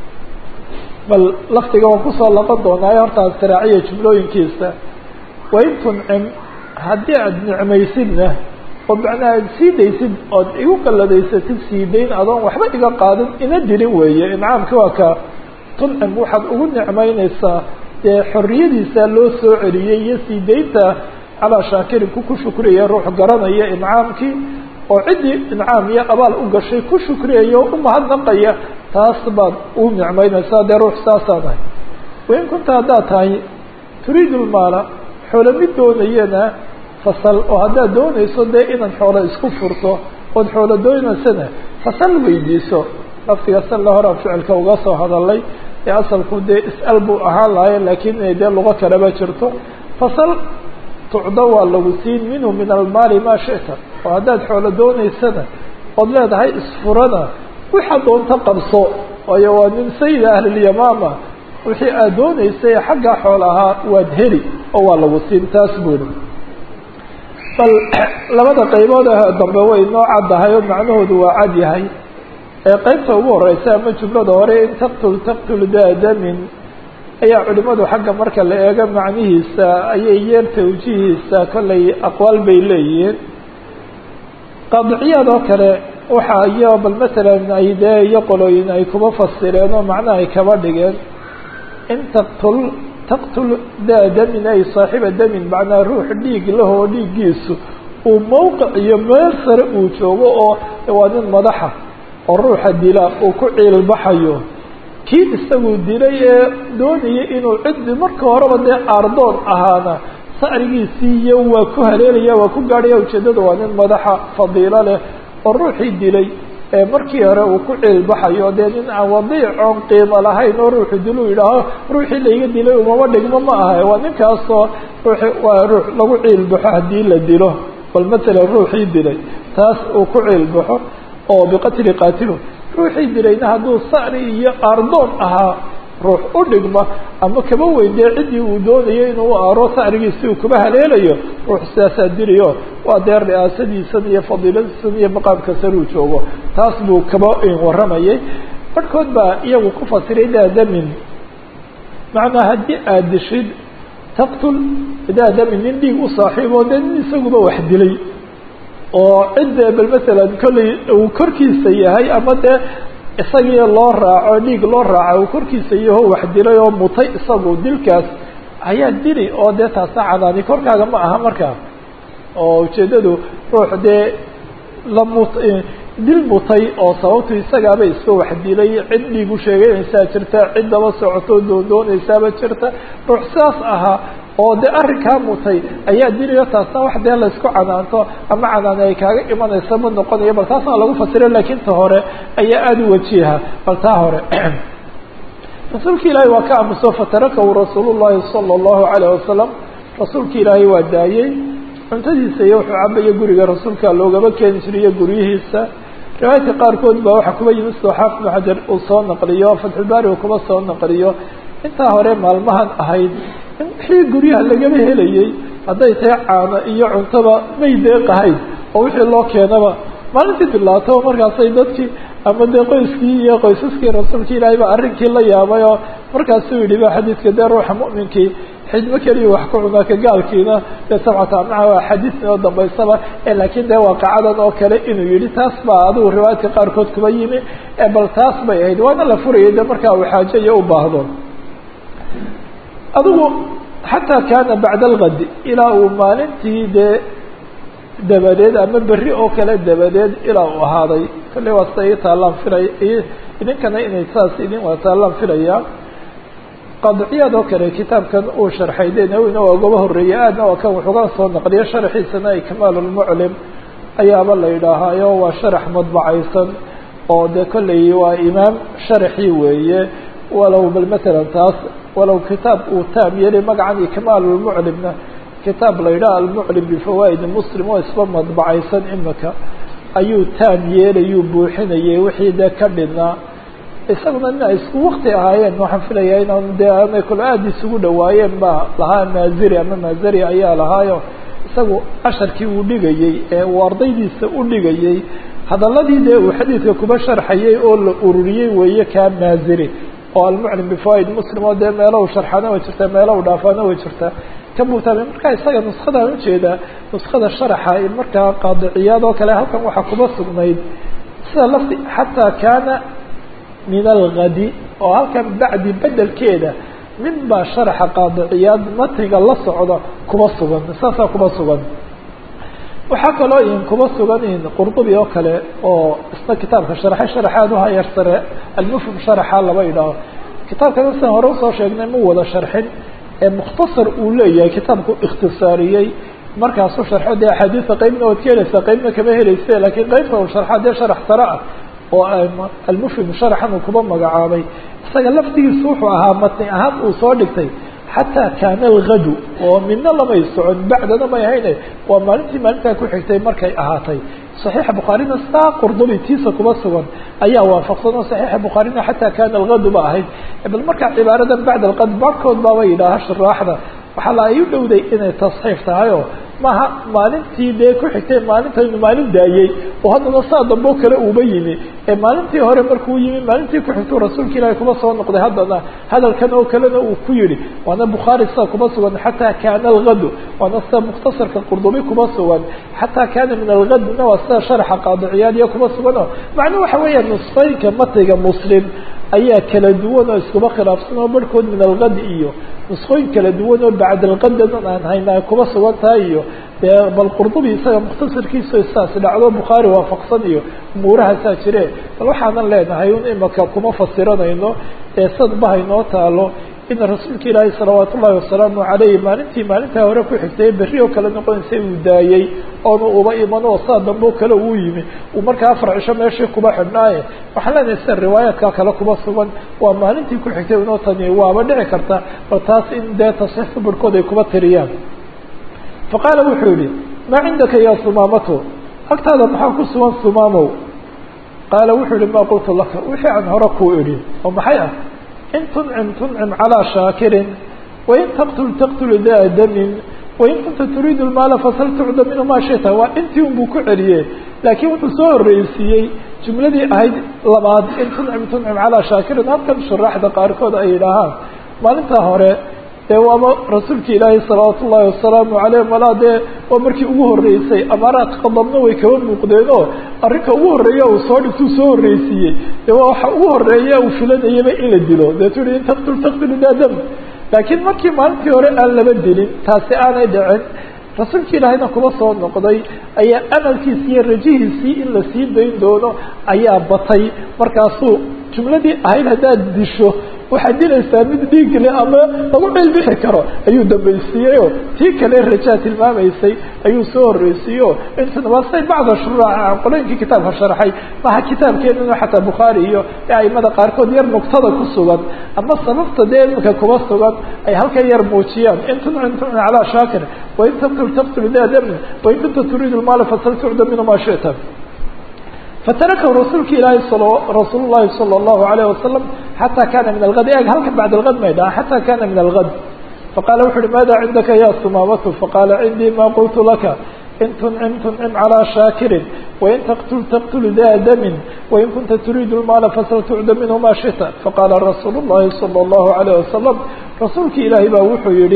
bal laftiga waan kusoo laqon doonaayo horta astiraaciya jumlooyinkiisa wain tuncim haddii aada nicmaysidna oo macnaha aad sii daysid ood igu qalladaysatid sii dayn adoon waxba iga qaadin ina dilin weeye incaamki waa ka tuncim waxaad ugu nicmaynaysaa dee xorriyadiisa loo soo celiyey iyo sii daynta calaa shaakirin ku ku shukriyaya ruux garanaya incaamkii oo ciddii incaam iyo abaal u gashay ku shukriyaya oo u mahadnaqaya taas baad u nicmaynaysaa dee ruux saasaan ahay wain kunta haddaad tahay turiidu lmaala xoolo mid doonayana fasal oo haddaad doonayso dee inaad xoolo isku furto ood xoolo doonaysana fasal weydiiso laftiga salla horaan ficilka uga soo hadalay ee asalku dee is-al buu ahaan lahaye laakiin inay dee lugo kaleba jirto fasal tucdo waa lagu siin minhu min almaali maa shita oo haddaad xoolo doonaysana ood leedahay isfurana waxaa doonta qabso waayo waa min sayida ahlilyamaama wixii aad doonaysay xagga xool ahaa waad heli oo waa lagu siin taas buuri bal labada qaybood dambe way noo caddahay oo macnahoodu waa cad yahay ee qeybta ugu horeysa ama jumlada hore in taqtul taqtul daa damin ayaa culimadu xagga marka la eego macnihiisa ayay yeer tawjihiisa kollay aqwaal bay leeyihiin qaadiciyaad oo kale waxa iyo bal masalan ay dee iyo qolooyin ay kuba fasireen oo macnaha ay kaba dhigeen in taqtul taqtul daa damin ay saaxiba damin macnaa ruux dhiig lahoo dhiiggiisu uu mowqic iyo meel sare uu joogo oo waa nin madaxa oo ruuxa dila uu ku ciilbaxayo kii isagu dilay ee doonayay inuu ciddi marka horeba dee aardoon ahaana sacrigiisii iyo waa ku haleelaya waa ku gaadhaya ujeeddada waa nin madaxa fadiilo leh oo ruuxii dilay ee markii hore uu ku ciilbaxayo dee nin aan wadiicoon qiimo lahayn oo ruuxu diluu yidhaaho ruuxii laiga dilay umama dhigmo ma aha waa ninkaasoo ruuxi waa ruux lagu ciilbaxo haddii la dilo bal matalan ruuxii dilay taas uu ku ciilbaxo oo biqatli qaatilu ruuxii dilayna hadduu sacri iyo aardoon ahaa ruux u dhigma ama kaba weydee ciddii uu doonayo inuu aaro sacrigiisi uu kuba haleelayo ruux sidaasaa dilayo waa dee ri'aasadiisan iyo fadiiladiisan iyo maqaamka saruu joogo taas buu kaba warramayay barhkood baa iyagu ku fasiray daa damin macnaa haddii aada dishid taqtul daa damin nin dhiig u saaxiibo dee nin isaguba wax dilay oo cidda bal masalan kollay uu korkiisa yahay ama dee isagii loo raaco dhiig loo raaco uu korkiisa yaho wax dilay oo mutay isagu dilkaas ayaa dili oo dee taasa cadaani korkaaga ma aha markaa oo ujeeddadu ruux dee la mut dil mutay oo sababtu isagaaba iska wax dilay cid dhiig u sheeganaysaa jirta cid daba socoto doondoonaysaaba jirta ruux sidaas ahaa oo de arrinkaa mutay ayaa diliyo taasna wax dee laysku canaanto ama canaani ay kaaga imanaysa ma noqonayo bal taasna lagu fasira laakiin ta hore ayaa aada u wajiha bal taa hore rasuulka ilaahay waa ka aamuso fatarakahu rasuul llahi sala allahu alayh wasalam rasuulka ilaahay waa daayey cuntadiisa iyo wuxuu cabaya guriga rasuulka loogaba keeni jiriyo guryihiisa riwaayadka qaarkood baa waxaa kuba yimid soo xaafid ibnu xajar uu soo naqliyo fatxulbaari uu kuba soo naqliyo intaa hore maalmahan ahayd in wixii guryaha lagaba helayey hadday tahay caano iyo cuntaba may deeqahayn oo wixii loo keenaba maalintii bilaato markaasay dadkii ama dee qoyskii iyo qoysaskii rasuulka ilaahay baa arrinkii la yaabay oo markaasuu yidhi ba xadiidka dee ruuxa mu'minkii xidmo keliya wax ku cunaa ka gaalkiina dee sabcata amnaha waa xadiis inoo dambaysaba laakiin dee waaqacadan oo kale inuu yidhi taas baa adigu riwaayadka qaarkood kuba yimi bal taas bay ahayd waana la furayay de markaa uu xaajo iyo u baahdo adigu xataa kaana bacda algadi ilaa uu maalintii dee dabadeed ama berri oo kale dabadeed ilaa uu ahaaday kolley waa sida ii taallaan filay idinkana inay saas idin waa taallaan filaya qadciyaad oo kale kitaabkan uu sharxay de nawina waa ugoba horreeyey aadna waa kan wuxuuga soo naqliyo sharxiisana ikmaal lmuclim ayaaba la yidhaahaayo waa sharax madbacaysan oo de kolley waa imaam sharaxii weeye walow bal matalan taas walow kitaab uu taam yeelay magacan ikmaal lmuclimna kitaab la yidhaha almuclim bifawaa'idi muslim oo isba madbacaysan imika ayuu taam yeelayuu buuxinayay wixii dee ka dhinaa isaguna ina isku wakti ahaayeen waxaan filayaa inaan dee aanay kule aada isugu dhawaayeen baa lahaa maaziri ama maazari ayaa lahaayo isagu casharkii uu dhigayey ee uu ardaydiisa u dhigayey hadaladii dee uu xadiidka kuba sharxayay oo la ururiyey weeye kaa maaziri oo almuclim bifawaid muslim oo dee meelo u sharxaana way jirtaa meelo u dhaafaana way jirtaa ka buutaamay markaa isaga nuskadaan ujeedaa nuskada sharaxa markaa qaadiciyaad oo kale halkan waxaa kuba sugnayd sida lafti xataa kaana min algadi oo halkan bacdi bedelkeeda min baa sharaxa qaadiciyaad matniga la socda kuba sugan saasaa kuba sugan waxaa kaloo in kuba sugan in qurdubi oo kale oo isna kitaabka sharxay sharaxaad uhayar sare almufhim sharaxa laba idhaaho kitaabkana sidan hore usoo sheegnay ma wada sharxin ee mukhtasar uu leeyahay kitaabku ikhtisaariyey markaasuu sharxo dee axaadiisa qeybna waad ka helaysaa qeybna kama helayse laakiin qeybta uu sharxa dee sharax sare ah oo almufhim sharaxan uu kuba magacaabay isaga laftigiisu wuxuu ahaa matni ahaan uu soo dhigtay xataa kaana algadu oo midna lamay socon bacdana may hayne waa maalintii maalintaa ku xigtay markay ahaatay صaxiixa bukhaarina saa qurdubi tiisa kuba sugan ayaa waafaqsan oo صaxiixa bukhaarina xataa kaana algadu ba ahayd bal markaa cibaaradan bacd alqad barhkood baaba yidhaaha shuraaxda waxaa la ay u dhowday inay tasxiif tahay oo maaha maalintii dee ku xigtay maalintaynu maalin daayey oo haddana saa dambe o kale uuba yimi ee maalintii hore markuu yimi maalintii ku xigtuu rasuulka ilaahi kuba soo noqday haddana hadalkan oo kalena uu ku yihi waana bukhaari sida kuba sugan xataa kaana algadu waana sida mukhtasarka qurdubi kuba sugan xataa kaana min algadina waa sida sharaxa qaadiciyaadiya kuba sugan oo macnuu waxa weeya nusqooyinka matiga muslim ayaa kala duwan oo iskuba khilaafsan oo barhkood min algad iyo nusqooyin kala duwan oo bacd alqadadan aan hayna ay kuba sugan tahay iyo dee bal qurdubi isaga mukhtasarkiisa saas dhacdo bukhaari waafaqsan iyo umuurahaasaa jire bal waxaanan leenahay un imaka kuma fasiranayno ee sad bahaynoo taalo in rasuulka ilaahi salawaat ullahi wasalaamu calayh maalintii maalintaa hore ku xigtay berri oo kale noqonaysa uu daayey oonu uba iman oo saa dambe oo kale uu yimi uu markaa afar cisho meeshii kuba xidhnaaye waxaan leenahay sida riwaayaadka kale kuba sugan waa maalintii ku xigtay inoo tani waaba dhici karta bal taas in dee tasxiixka barhkood ay kuba tiriyaan faqaala wuxuu yihi maa cindaka ya sumaamato agtaada maxaa ku sugan sumaamow qaala wuxuu yihi maa qultu laka wixii aan hore kuu idhi oo maxay ah in tuncim tuncim calىa shaakirin wain taqtul taqtul daa damin wain kunta turiidu lmaala fasal tucda minhu maa shita waa intii un buu ku celiyey laakiin wuxuu soo horreysiiyey jumladii ahayd labaad in tuncim tuncim calىa shaakirin halkan shuraaxda qaarkood ay yidhaahaan maalintaa hore dee waaba rasuulka ilaahi salawaatu ullahi wasalaamu calayh malaa dee waa markii ugu horreysay amaaraad qadabna way kaba muuqdeen oo arrinka ugu horreeya uu soo dhigtuu soo horreysiiyey dee waa waxa ugu horreeya uu filanayaba in la dilo deetu i in taqtul taqtulu daadam laakiin markii maalintii hore aan laba dilin taasi aanay dhicin rasuulka ilaahayna kuba soo noqday ayaa amalkiisi iyo rajihiisii in la sii dayn doono ayaa batay markaasuu jumladii ahayd haddaad disho waxaad dilaysaa mid dhiigle ama lagu cilbixi karo ayuu dambaysiiyeyoo tii kale rajaa tilmaamaysay ayuu soo horreysiiyeyo intuna waa say bacda shuruuca qolooyinkii kitaabka sharxay maha kitaabkeenuna xataa bukhaari iyo aimada qaarkood yar nugtada ku sugan ama sababta dee imika kuba sugan ay halkan yar muujiyaan in tuncin tuncin calaa shaakir wain tabtul tabtul daa damin wain kunta turiidu lmaala fasal tucda minhu maa shita fatarakahu rasuulka ilaahi rasuul llahi salى اllahu alayh wasalam xata kana min algad eg halka bacd algad may dhaha xata kana min algad faqala wuxu uhi maada cindaka ya sumaamatu faqala cindii ma qultu laka in tuncim tuncim calىa shaakirin wain taqtul taqtul daa damin wain kunta turiidu lmaala fasal tucda minhu ma shita faqala rasuulu llahi salى اllahu alayh wasalam rasuulki ilaahi baa wuxuu yihi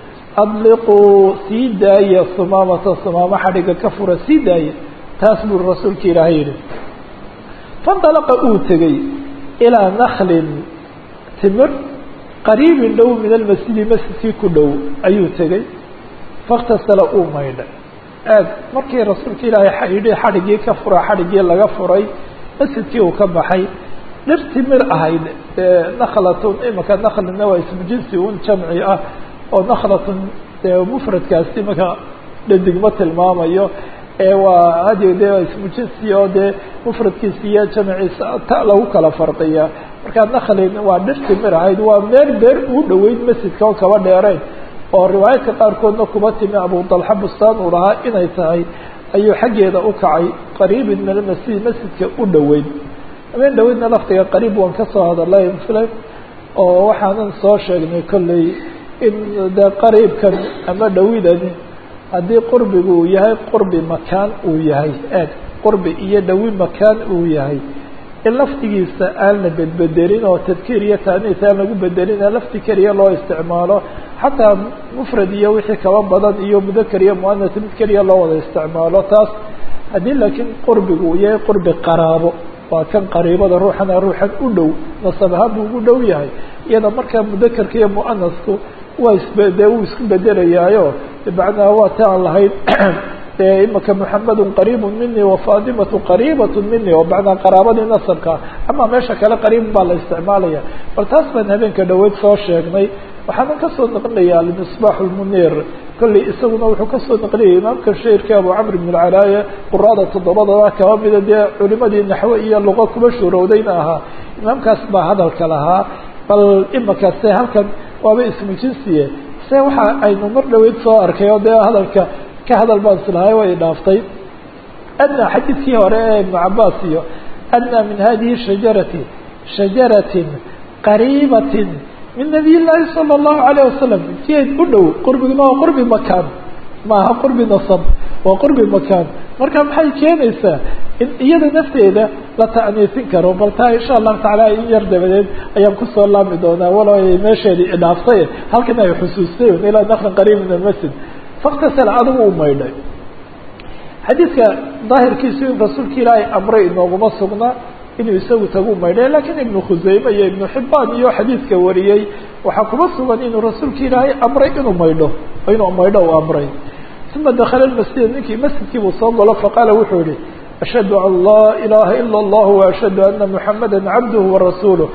adliquu sii daaya sumaamata sumaamo xadhiga ka fura sii daaya taas buu rasuulka ilaahay yihi faاndalaqa uu tegey ilىa naklin timir qariibin dhow min almasjidi masjidkii ku dhow ayuu tegey faاktasala uu maydhay aad markii rasuulka ilaahay yidhi xadhiggii ka fura xadhiggii laga furay masjidkii uu ka baxay dhir timir ahayd naklatun imika naklina waa ismu jinsi un jamci ah oo naklatun mufradkaasi imika dhadigma tilmaamayo waa hadi de ismu jinsi oo dee mufradkiisa iyo jamciisa ta lagu kala farqiya markaa naklin waa dhir timir ahayd waa meel beer uu dhoweyd masjidka oo kaba dheerayn oo riwaayadka qaarkoodna kuba timi abu dalxa bustaan uu lahaa inay tahay ayuu xaggeeda u kacay qariibin min almasjid masjidka u dhoweyd habeen dhoweydna laftiga qariib waan kasoo hadalay filay oo waxaanan soo sheegnay kolley in de qariibkan ama dhowidani haddii qurbigu uu yahay qurbi makaan uu yahay aad qurbi iyo dhawi makaan uu yahay in laftigiisa aan la bedbedelin oo tadkiir iyo taaniis aan lagu bedelin lafti keliya loo isticmaalo xataa mufrad iyo wixii kaba badan iyo mudakar iyo muanas mid keliya loo wada isticmaalo taas haddii laakiin qurbigu uu yahay qurbi qaraabo waa kan qariibada ruuxana ruuxan u dhow nasab ahaan buu ugu dhow yahay iyada markaa mudakarka iyo muanasku waa isbede wuu isku bedelayaayo bimacnaa waa ta aan lahayd imaka muxamedun qariibu mini wafaatimatu qariibat mini oo macnaa qaraabadii nasabka ama meesha kale qariib baa la isticmaalaya bal taas baan habeenka dhaweyd soo sheegnay waxaanan kasoo naqlinayaa almisbaax lmuniir kolley isaguna wuxuu kasoo naqliyay imaamka shairka abu camr ibn alcalaaya quraada toddobadaba kaba mida dee culimadii naxwe iyo luqa kuba shuurowdayna ahaa imaamkaas baa hadalka lahaa bal imaka se halkan waaba ismu jinsiye se waxa aynu mar dhaweyd soo arkay oo dee hadalka ka hadal baan islahay way dhaaftay adnaa xadiidkii hore ee ibnu cabaas iyo adnaa min hadihi shajarati shajaratin qariibatin min nabiy llaahi sala allahu alayh wasalam jeed u dhow qurbiguna waa qurbi makaan maaha qurbi nasab waa qurbi makaan marka maxay keenaysaa in iyada nafteeda la ta'niisin karo bal taa insha allahu tacaala in yar dabadeed ayaan kusoo laami doonaa walow ay meesheedii idhaaftay halkan ay xusuustay ilaa naklan qariib min almasjid faktasala adigu u maydhay xadiidka daahirkiisu in rasuulka ilaahay amray inooguma sugnaa inuu isagu tagu maydhay lakiin ibnu khuseyme iyo ibnu xibaan iyo xadiidka wariyey waxaa kuma sugan inuu rasuulka ilaahay amray inuu maydho inuu maydho u amray uma dakala masjida ninkii masjidkii buu soo galo faqaala wuxuu yihi ashhadu an laa ilaaha ila اllah waashhadu ana muxamada cabduhu warasuuluh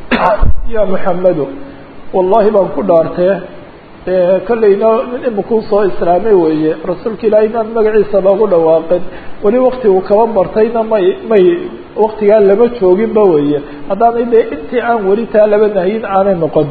ya muxamedu wallahi baan ku dhaartee kolleyna min imikuu soo islaamay weeye rasuulka ilaahay inaan magaciisa loogu dhawaaqin weli wakti uu kaba bartayna may may waktigaa lama jooginba weeye haddaanay dee intii aan weli taa laba nahyin aanay noqon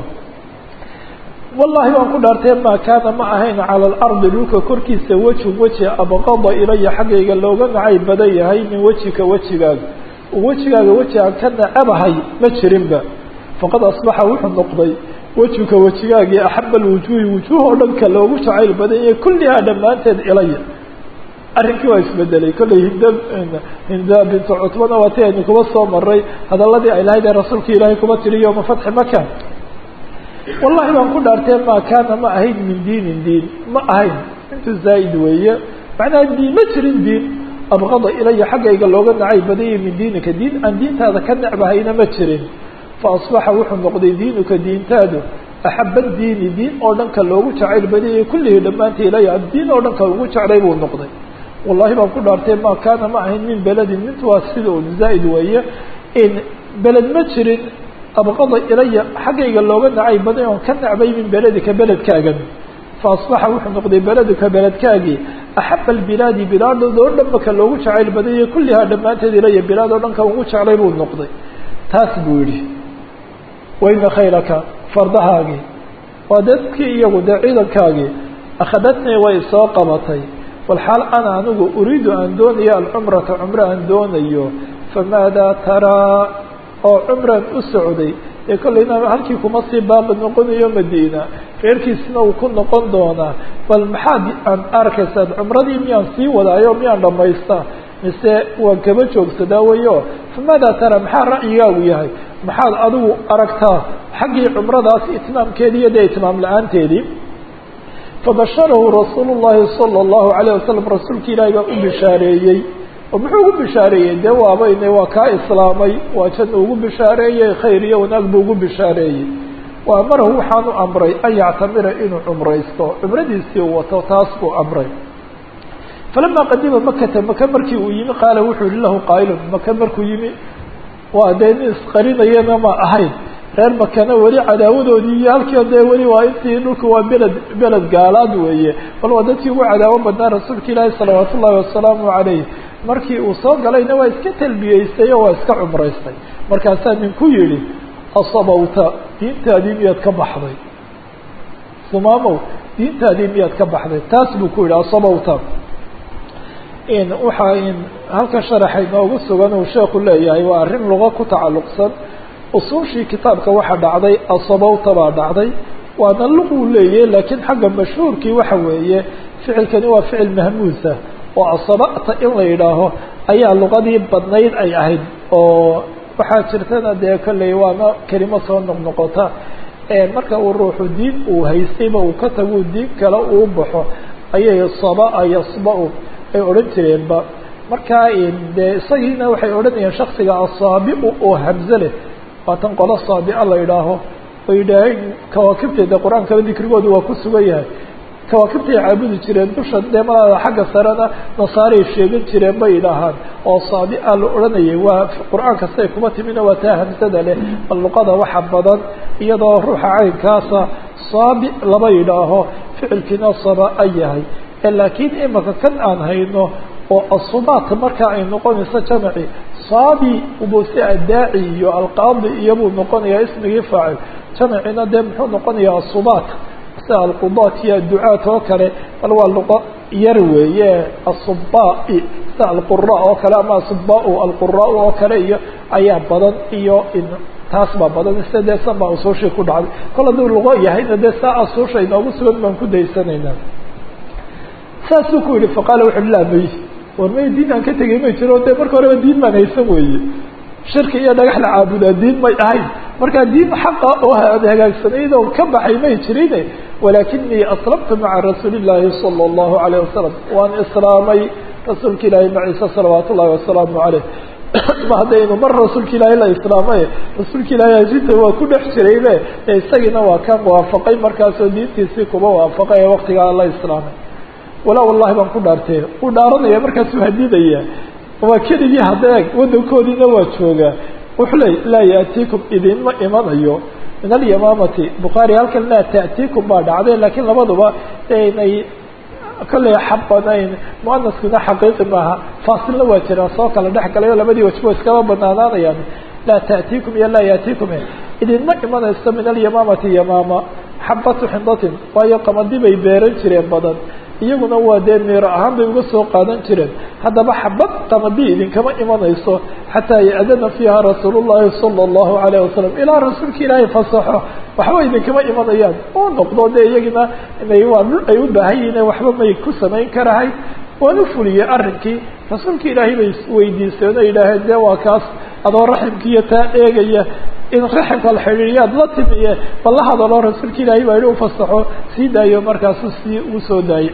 wallahi baan ku dhaartee maa kaana ma ahayn cala alardi dhulka korkiisa weji weji abqada ilaya xaggayga looga nacay badan yahay min wejika wejigaaga wejigaaga weji aan ka nacabahay ma jirinba faqad asbaxa wuxuu noqday wejika wejigaagii axaba alwujuuhi wujuuh oo dhanka loogu jacayl badan yahay kullihaa dhammaanteed ilaya arrinkii waa isbedelay kollay hind hinda bintu cutbana waa ti aynu kuba soo maray hadaladii ay lahayd ee rasuulka ilaahay kuba tiri yoma fatxi maka wallahi baan ku dhaartee maa kaana ma ahayn min diinin diin ma ahayn intu zaa'id weeye macnaha diin ma jirin diin abqada ilaya xaggayga looga nacay badanyay min diinika diin aan diintaada ka necbahayna ma jirin fa asbaxa wuxuu noqday diinuka diintaadu axaba diini diin oo dhanka loogu jacayl badanyay kullihii dhammaanta ilaya diin oo dhanka ugu jeclay buu noqday wallahi baan ku dhaartee maa kaana ma ahayn min beledin mintu waa sida un zaa'id weeye in beled ma jirin abqada ilaya xaggayga looga nacay baday oon ka nacbay min beledika beledkaagan faasbaxa wuxuu noqday beleduka beledkaagii axaba albilaadi bilaadoo dhan maka loogu jacayl badayay kullihaa dhammaanteed ilaya bilaad oo dhan ka ugu jeclay buu noqday taas buu yihi wayna khaylaka fardahaagii waa dadkii iyagu dee ciidankaagii akhadatnii way soo qabatay walxaal ana anigu uriidu aan doonayo alcumrata cumro aan doonayo famaadaa taraa oo cumraan u socday ee kollayna halkii kuma sii baaqi noqonayo madiina reerkiisna uu ku noqon doonaa bal maxaad aan arkaysaad cumradii miyaan sii wadaayo miyaan dhamaystaa mise waan kaba joogsadaa wayo famaadaa tara maxaa ra'yigaagu yahay maxaad adigu aragtaa xaggii cumradaas itmaamkeedii iyo dee itmaam la-aanteedii fabasharahu rasuulu llahi sala allahu alayh wasalam rasuulka ilaahi baa u bishaareeyey oo muxuu ugu bishaareeyey dee waabayne waa kaa islaamay waa janna ugu bishaareeyey khayr iyo wanaag buu ugu bishaareeyey wa amarahu waxaanu amray an yactamira inuu cumraysto cumradiisii u wato taas buu amray falama qadima makata maka markii uu yimi qaala wuxuu yihi lahu qaa'ilun maka markuu yimi waa dee nin isqarinayana ma ahayn reer makana weli cadaawadoodii iyo halkii dee weli waa intii dhulku waa beled beled gaalaad weeye bal waa dadkii ugu cadaawo badnaa rasuulka ilaahi salawaat ullahi wasalaamu calayh markii uu soo galayna waa iska talbiyeystay oo waa iska cumraystay markaasaa ninku yihi asabawta diintaadii miyaad ka baxday sumaamow diintaadii miyaad ka baxday taas buu ku yihi asabawta in waxaa in halka sharaxa inoogu sugan uu sheeku leeyahay waa arrin luga ku tacalluqsan usuushii kitaabka waxaa dhacday asabawta baa dhacday waana luquu leeyahy laakiin xagga mashhuurkii waxa weeye ficilkani waa ficil mahmuusa oo asaba'ta in la yidhaaho ayaa luqadii badnayd ay ahayd oo waxaa jirtana dee kolley waana kelimo soo noqnoqota marka uu ruuxu diin uu haystayba uu ka tagu diin kale uu baxo ayay sabaa yasba-u ay odhan jireenba markaa dee isagiina waxay odhanayeen shaksiga asaabiu oo hamze leh waatan qolo saabia la yidhaaho oo yidhaaheen kawaakibteeda qur-aankaba dikrigooda waa ku sugan yahay kawaakibtay caabudi jireen dusha dee malaada xagga sarena nasaaray sheegan jireen bay idhaahaan oo saabia la odhanayay waa qur-aanka siday kuma timina waa taa hamsada leh bal luqada waxa badan iyadoo ruuxa caynkaasa saabi laba yidhaaho ficilkiina sabaa yahay laakiin imaka kan aan hayno oo asubaat marka ay noqonayso jamaci saabi ubose adaaci iyo alqaadi iyobuu noqonayaa ismigii faacil jamacina dee muxuu noqonayaa asubaat sida alqudaat iyo adducaat oo kale bal waa luqo yar weeye asubai sida alqura oo kale ama asubaa alqura oo kale iyo ayaa badan iyo taas baa badan sida dee san baa usuushii ku dhacday kol hadduu luqo yahayna dee saa asuusha inoogu sugan baan ku daysanaynaa saasuu ku yihi faqaala wuxu uhi laa may war may diin aan ka tegay may jiro dee marka horeba diin baan haysan weeye shirki iyo dhagax la caabudaa diin may ahayn markaa diin xaqa oo hagaagsanayd oo ka baxay may jirine walaakinii aslamtu maca rasuuli llaahi sala allahu alayh wasalam waan islaamay rasuulka ilaahi maciise salawaat ullahi wasalaamu caleyh ma haddaynu mar rasuulka ilaahi la islaamay rasuulka ilaahi ajinta waa ku dhex jiraybe ee isagiina waa ka waafaqay markaasoo diintiisii kuba waafaqay ee waktigaa la islaamay walaa wallahi baan ku dhaartee uu dhaaranaya markaasuu hadidaya waa keligii hadeeg wadankoodiina waa joogaa wuxuu leey laa yaatiikum idinma imanayo min alyamaamati bukhaari halkan laa taatiikum baa dhacday laakiin labaduba inay kolley xabanayn muanaskuna xaqiiqi maaha faasilna waa jiraa soo kala dhex galay oo labadii wajbo iskaba banaanaanayaan laa taatiikum iyo laa yaatiikum idinma imanayso min alyamaamati yamaama xabatu xindatin waayo qamadi bay beeran jireen badan iyaguna waa dee miiro ahaan bay uga soo qaadan jireen haddaba xabad qamadi idinkama imanayso xataa ya-dana fiiha rasuul llahi sala allahu alayh wasalam ilaa rasuulka ilaahay fasaxo waxba idinkama imanayaan oo noqdo dee iyagina inay waa dhul ay u baahan yihiin waxba may ku samayn karahay waan u fuliyey arrinkii rasuulka ilaahay bay weydiiseen oo yidhaaheen dee waa kaas adoo raximkiiyo taa eegaya in raximka la xidhiiriyaad la timiye bal la hadalo rasuulka ilaahay baa yihi ufasaxo sii daayo markaasu sii u soo daayey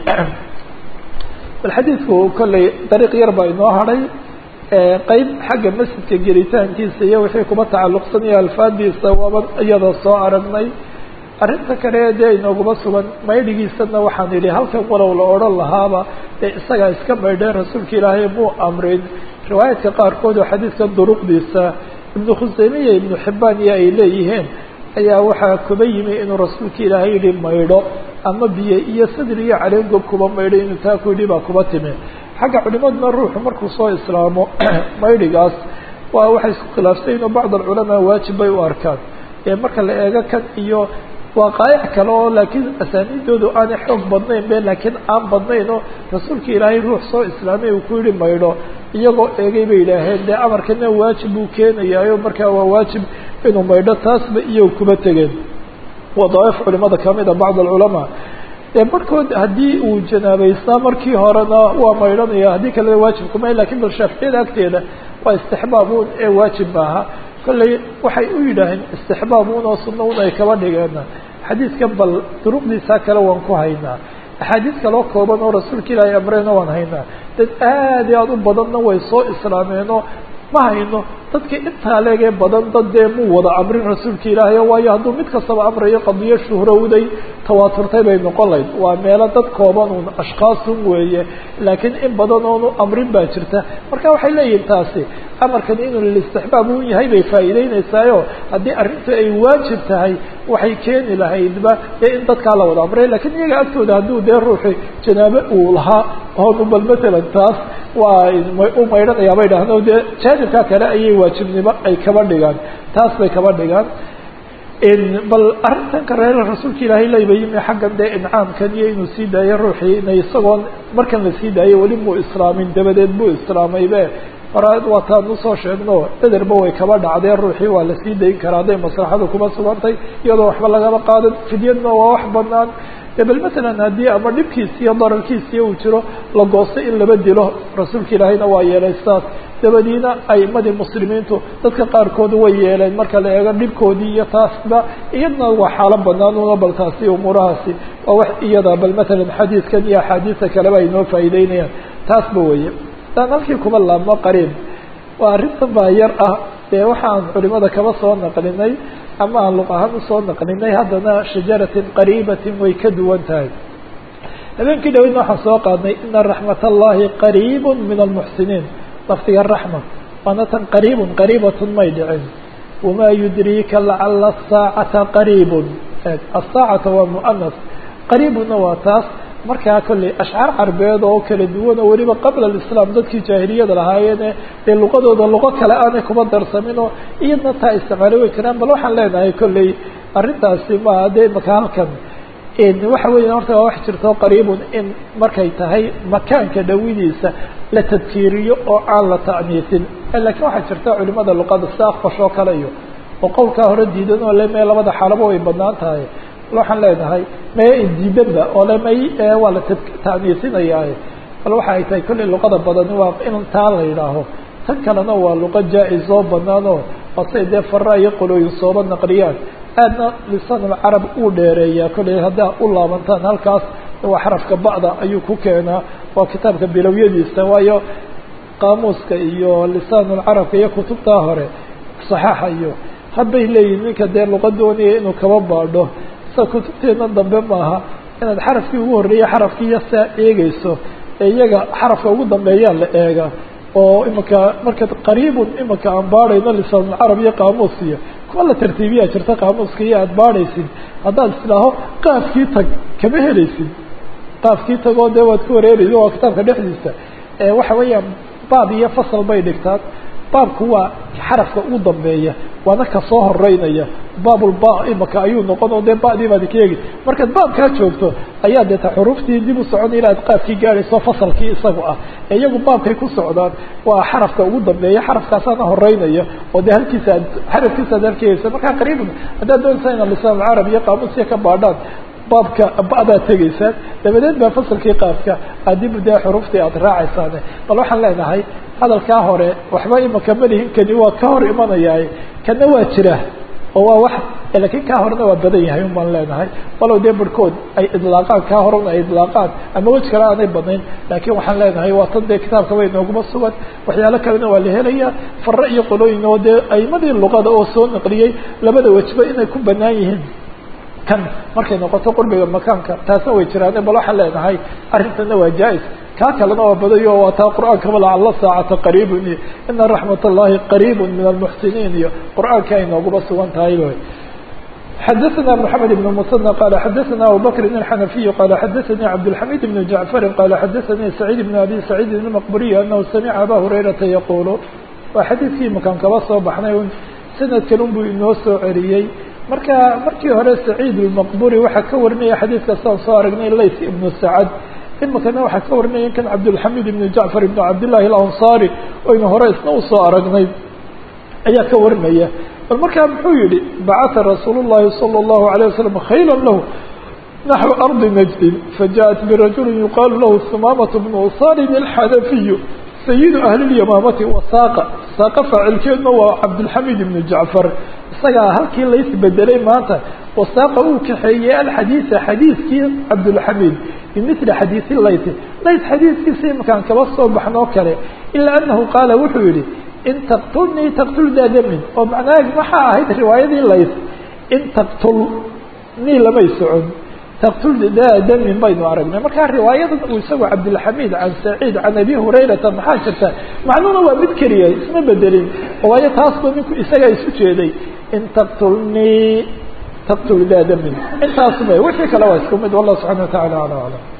bal xadiidku kolley dariiq yar baa inoo hadhay qeyb xagga masjidka gelitaankiisa iyo wixii kuba tacalluqsanaya alfaadiisa waaba iyada soo aragnay arrinta kale dee inooguma sugan maydhigiisana waxaan idhi halkan walow la odhan lahaaba dee isagaa iska maydheen rasuulka ilaahay muu amrin riwaayaadka qaarkood oo xadiidkan duruqdiisa ibnu khuseymiya ibnu xibaan iyo ay leeyihiin ayaa waxaa kuba yimi inuu rasuulka ilaahay yihi maydho ama biyo iyo sadr iyo caleen gob kuba maydho inuu taa ku yidhi baa kuba timi xagga culimaduna ruuxu markuu soo islaamo maydhigaas waa waxay isku khilaafsan inuu bacd alculamaa waajib bay u arkaan ee marka la eego kan iyo waaqaa'ic kale oo laakiin asaaniidoodu aanay xoog badnayn be laakiin aan badnayn oo rasuulka ilaahay ruux soo islaamay uu ku yihi maydho iyagoo eegay bay yidhaaheen dee amarkana waajib buu keenayaayo markaa waa waajib inuu maydho taasba iyo kuba tegeen waa dawaaif culimada kamida bacd alculamaa dee barhkood haddii uu janaabaystaa markii horena waa maydhanaya haddii kalena waajib kumay lakin bal shaaficiyada agteeda waa istixbaabuun ee waajib maaha kolley waxay u yidhaaheen istixbaabuun oo sunna un ay kaba dhigeen xadiidkan bal duruqdiisa kale waan ku haynaa axaadiis kaloo kooban oo rasuulka ilaahay amreyna waan haynaa dad aad iyo aad u badanna way soo islaameenoo ma hayno dadka intaa leegee badan dad dee muu wada amrin rasuulka ilaahay waayo hadduu mid kastaba amrayo qadiyo shuhrowday tawaaturtay bay noqon layd waa meelo dad kooban un ashkhaasun weeye laakiin in badan oonu amrin baa jirta marka waxay leeyihin taasi amarkan inuu lilistixbaab un yahay bay faa'iideyneysaayo haddii arrintu ay waajib tahay waxay keeni lahaydba dee in dadkaa la wada amray lakiin iyaga agtooda hadduu dee ruuxi janaabo uu lahaa oonu bal matalan taas waa u maydhanayaa bay dhahno dee jaanibka kale ayay waajibnimo ay kaba dhigaan taas bay kaba dhigaan bal arrintan kareera rasuulka ilaahay layba yimi xaggan dee incaamkan iyo inuu sii daayo ruuxii ina isagoon markan la sii daayo weli muu islaamin dabadeed buu islaamaybe hora waataan usoo sheegno ederba way kaba dhacdeen ruuxii waa la sii dayn karaa hadday maslaxadu kuma sugantay iyadoo waxba lagaba qaadan fidyadna waa wax banaan bal matalan haddii ama dhibkiisi iyo dararkiisiiyo uu jiro la goosto in laba dilo rasuulka ilaahayna waa yeelay sidaas dabadiina aimadii muslimiintu dadka qaarkoodu way yeeleen marka la eego dhibkoodii iyo taasba iyadna waa xaalo banaan una bal taasi umuurahaasi waa wax iyada bal matalan xadiidkan iyo axaadiista kaleba ay noo faa'iideynayaan taasba weye daan halkii kuma laabmo qariib waa arrintan baa yar ah dee waxaan culimada kaba soo naqlinay ama aan luq ahaan usoo naqlinay haddana shajaratin qariibatin way ka duwan tahay habeenkii dhaweydna waxaan soo qaadnay ina raxmat allahi qariib min almuxsiniin lafdiga raxma waana tan qariibun qariibatun may dhicin wamaa yudriika lacala asaacata qariibun asaacata waa muanas qariibuna waa taas markaa kolley ashcaar carbeed oo kala duwan oo weliba qabla alislaam dadkii jaahiliyada lahaayeene dee luqadooda luqo kale aanay kuma darsaminoo iyadna taa isticmaalo way jiraan bal waxaan leenahay kolley arrintaasi ma dee maka halkan waxa weya horta waa wax jirto qariibun in markay tahay makaanka dhawidiisa la tadkiiriyo oo aan la ta'niisin lakiin waxaa jirta culimada luqada sida akfash oo kale iyo oo qowlkaa hore diidan oo le mee labada xaalaba way badnaan tahay waxaan leenahay mee diidanba oo le may waa la ta'niisinayaaye bal waxa ay tahay kolley luqada badani waa in taa la yidhaaho tan kalena waa luqa jaa-is oo banaanoo basay dee fara iyo qolooyin sooba naqliyaan aadna lisaanulcarab uu dheereeyaa kolley haddaa u laabantaan halkaas waa xarafka ba'da ayuu ku keenaa waa kitaabka bilowyadiisa waayo qaamuuska iyo lisaanulcarabka iyo kutubtaa hore saxaaxa iyo hadbay leeyihin ninka dee luqa doonaya inuu kaba baadho sida kutubteedna dambe maaha inaad xarafkii ugu horreeyay xarafkiiyo saa eegeyso ee iyaga xarafka ugu dambeeyaa la eega oo imika marka qariibun imika aan baadhayno lisaanulcarab iyo qaamuus iyo kuwa la tartiibiyaa jirta qaamuuska iyo aada baadhaysid haddaad islaaho qaafkii tag kama helaysid qaafkii tagoo dee waad ku wareeraysa waa kitaabka dhexdiisa waxa weeyaan baab iyo fasal bay dhigtaan baabku waa xarafka ugu dambeeya waana ka soo horeynaya baabulba imaka ayuu noqon oo dee badii baad ka eegi markaad baabkaa joogto ayaa deeta xuruuftii dib u socon ilaa ad qaabkii gaadhayso fasalkii isagu ah ee iyagu baabkay ku socdaan waa xarafka ugu dambeeya xarafkaasaana horeynaya oo dee halkiisa aad xarafkiisa ad halkeysa markaa qariiban haddaad doonaysaa inaad lisaan carab iyo qaamuusiya ka baadhaan baabka ba'daad tegaysaan dabadeed baa fasalkii qaadka aad dib dee xuruuftii aad raacaysaane bal waxaan leenahay hadalkaa hore waxba imaka malihin kani waa ka hor imanayaa kana waa jira oo waa wax lakiin kaa horena waa badan yahay un baan leenahay walow dee barhkood ay idlaaqaan kaa horena ay idlaaqaan ama wej kale aanay badnayn laakiin waxaan leenahay waa tan dee kitaabka bay nooguma sugan waxyaalo kalena waa la helaya fare iyo qolooyin oo dee aimadii luqada oo soo naqliyey labada wejba inay ku banaan yihiin kan markay noqoto qurbiga makaanka taasna way jiraane bal waxaan leenahay arrintana waa jaa-is kaa kalena waa badayo waa taa qur-aankaba lacalla saacata qariibun iyo ina raxmat allahi qariibun min almuxsiniin iyo qur-aanka ay nooguba sugan tahay wy xadaثna mحamed بن msنى qال xadaثna abubakr الxanafiy qal xadaثnii cabdالxamid بn jaعfari qala xadaثanii سacيid بn abi سacيid الmqburiy anahu samica aba hurayrata yaqulu waa xadiidkii makan kaba soo baxnay sanadkan un buu inoo soo celiyey marka markii hore saciid الmaqburi waxaa ka warinaya xadiidka saan soo aragnay layt ibnu sacad imikana waxaa ka warinaya kan cabdالxamid ibn jacfar ibn cabdالlahi اlansari oynu hore isna usoo aragnay ayaa ka warinaya bal markaa muxuu yihi bacata rasuul الlahi salى الlahu عalيه waslm khayla lahu naxو arضi najdin fajaءat birajuli yuqaalu lahu sumaamaة bnu usarin الxanafiyu sayidu ahli اlyamaamati wasaaqa saaqa faacilkeedna waa cabdالxamid ibnu jacfar isagaa halkii laysbedelay maanta wasaaqa uu kaxeeyey alxadiisa xadiiskii cabdالxamid bimili xadiisi layt layt xadiiskiisa imakaan kaba soo baxnoo kale ilaa anahu qaala wuxuu yihi in taqtulnii taqtul daadamin oo macnaha waxaa ahayd riwaayadii lays in taqtul nii lamay socon taqtul daadamin baynu aragnay markaa riwaayadan uu isagoo cabdilxamiid can saciid can abi hurayrata maxaa jirta macnuhuna waa mid keliya isma bedelin waayo taasba ninku isagaa isu jeeday in taqtulnii taqtul daadamin intaasba wixii kale waa isku mid wallah subxana wa tacala ala aclam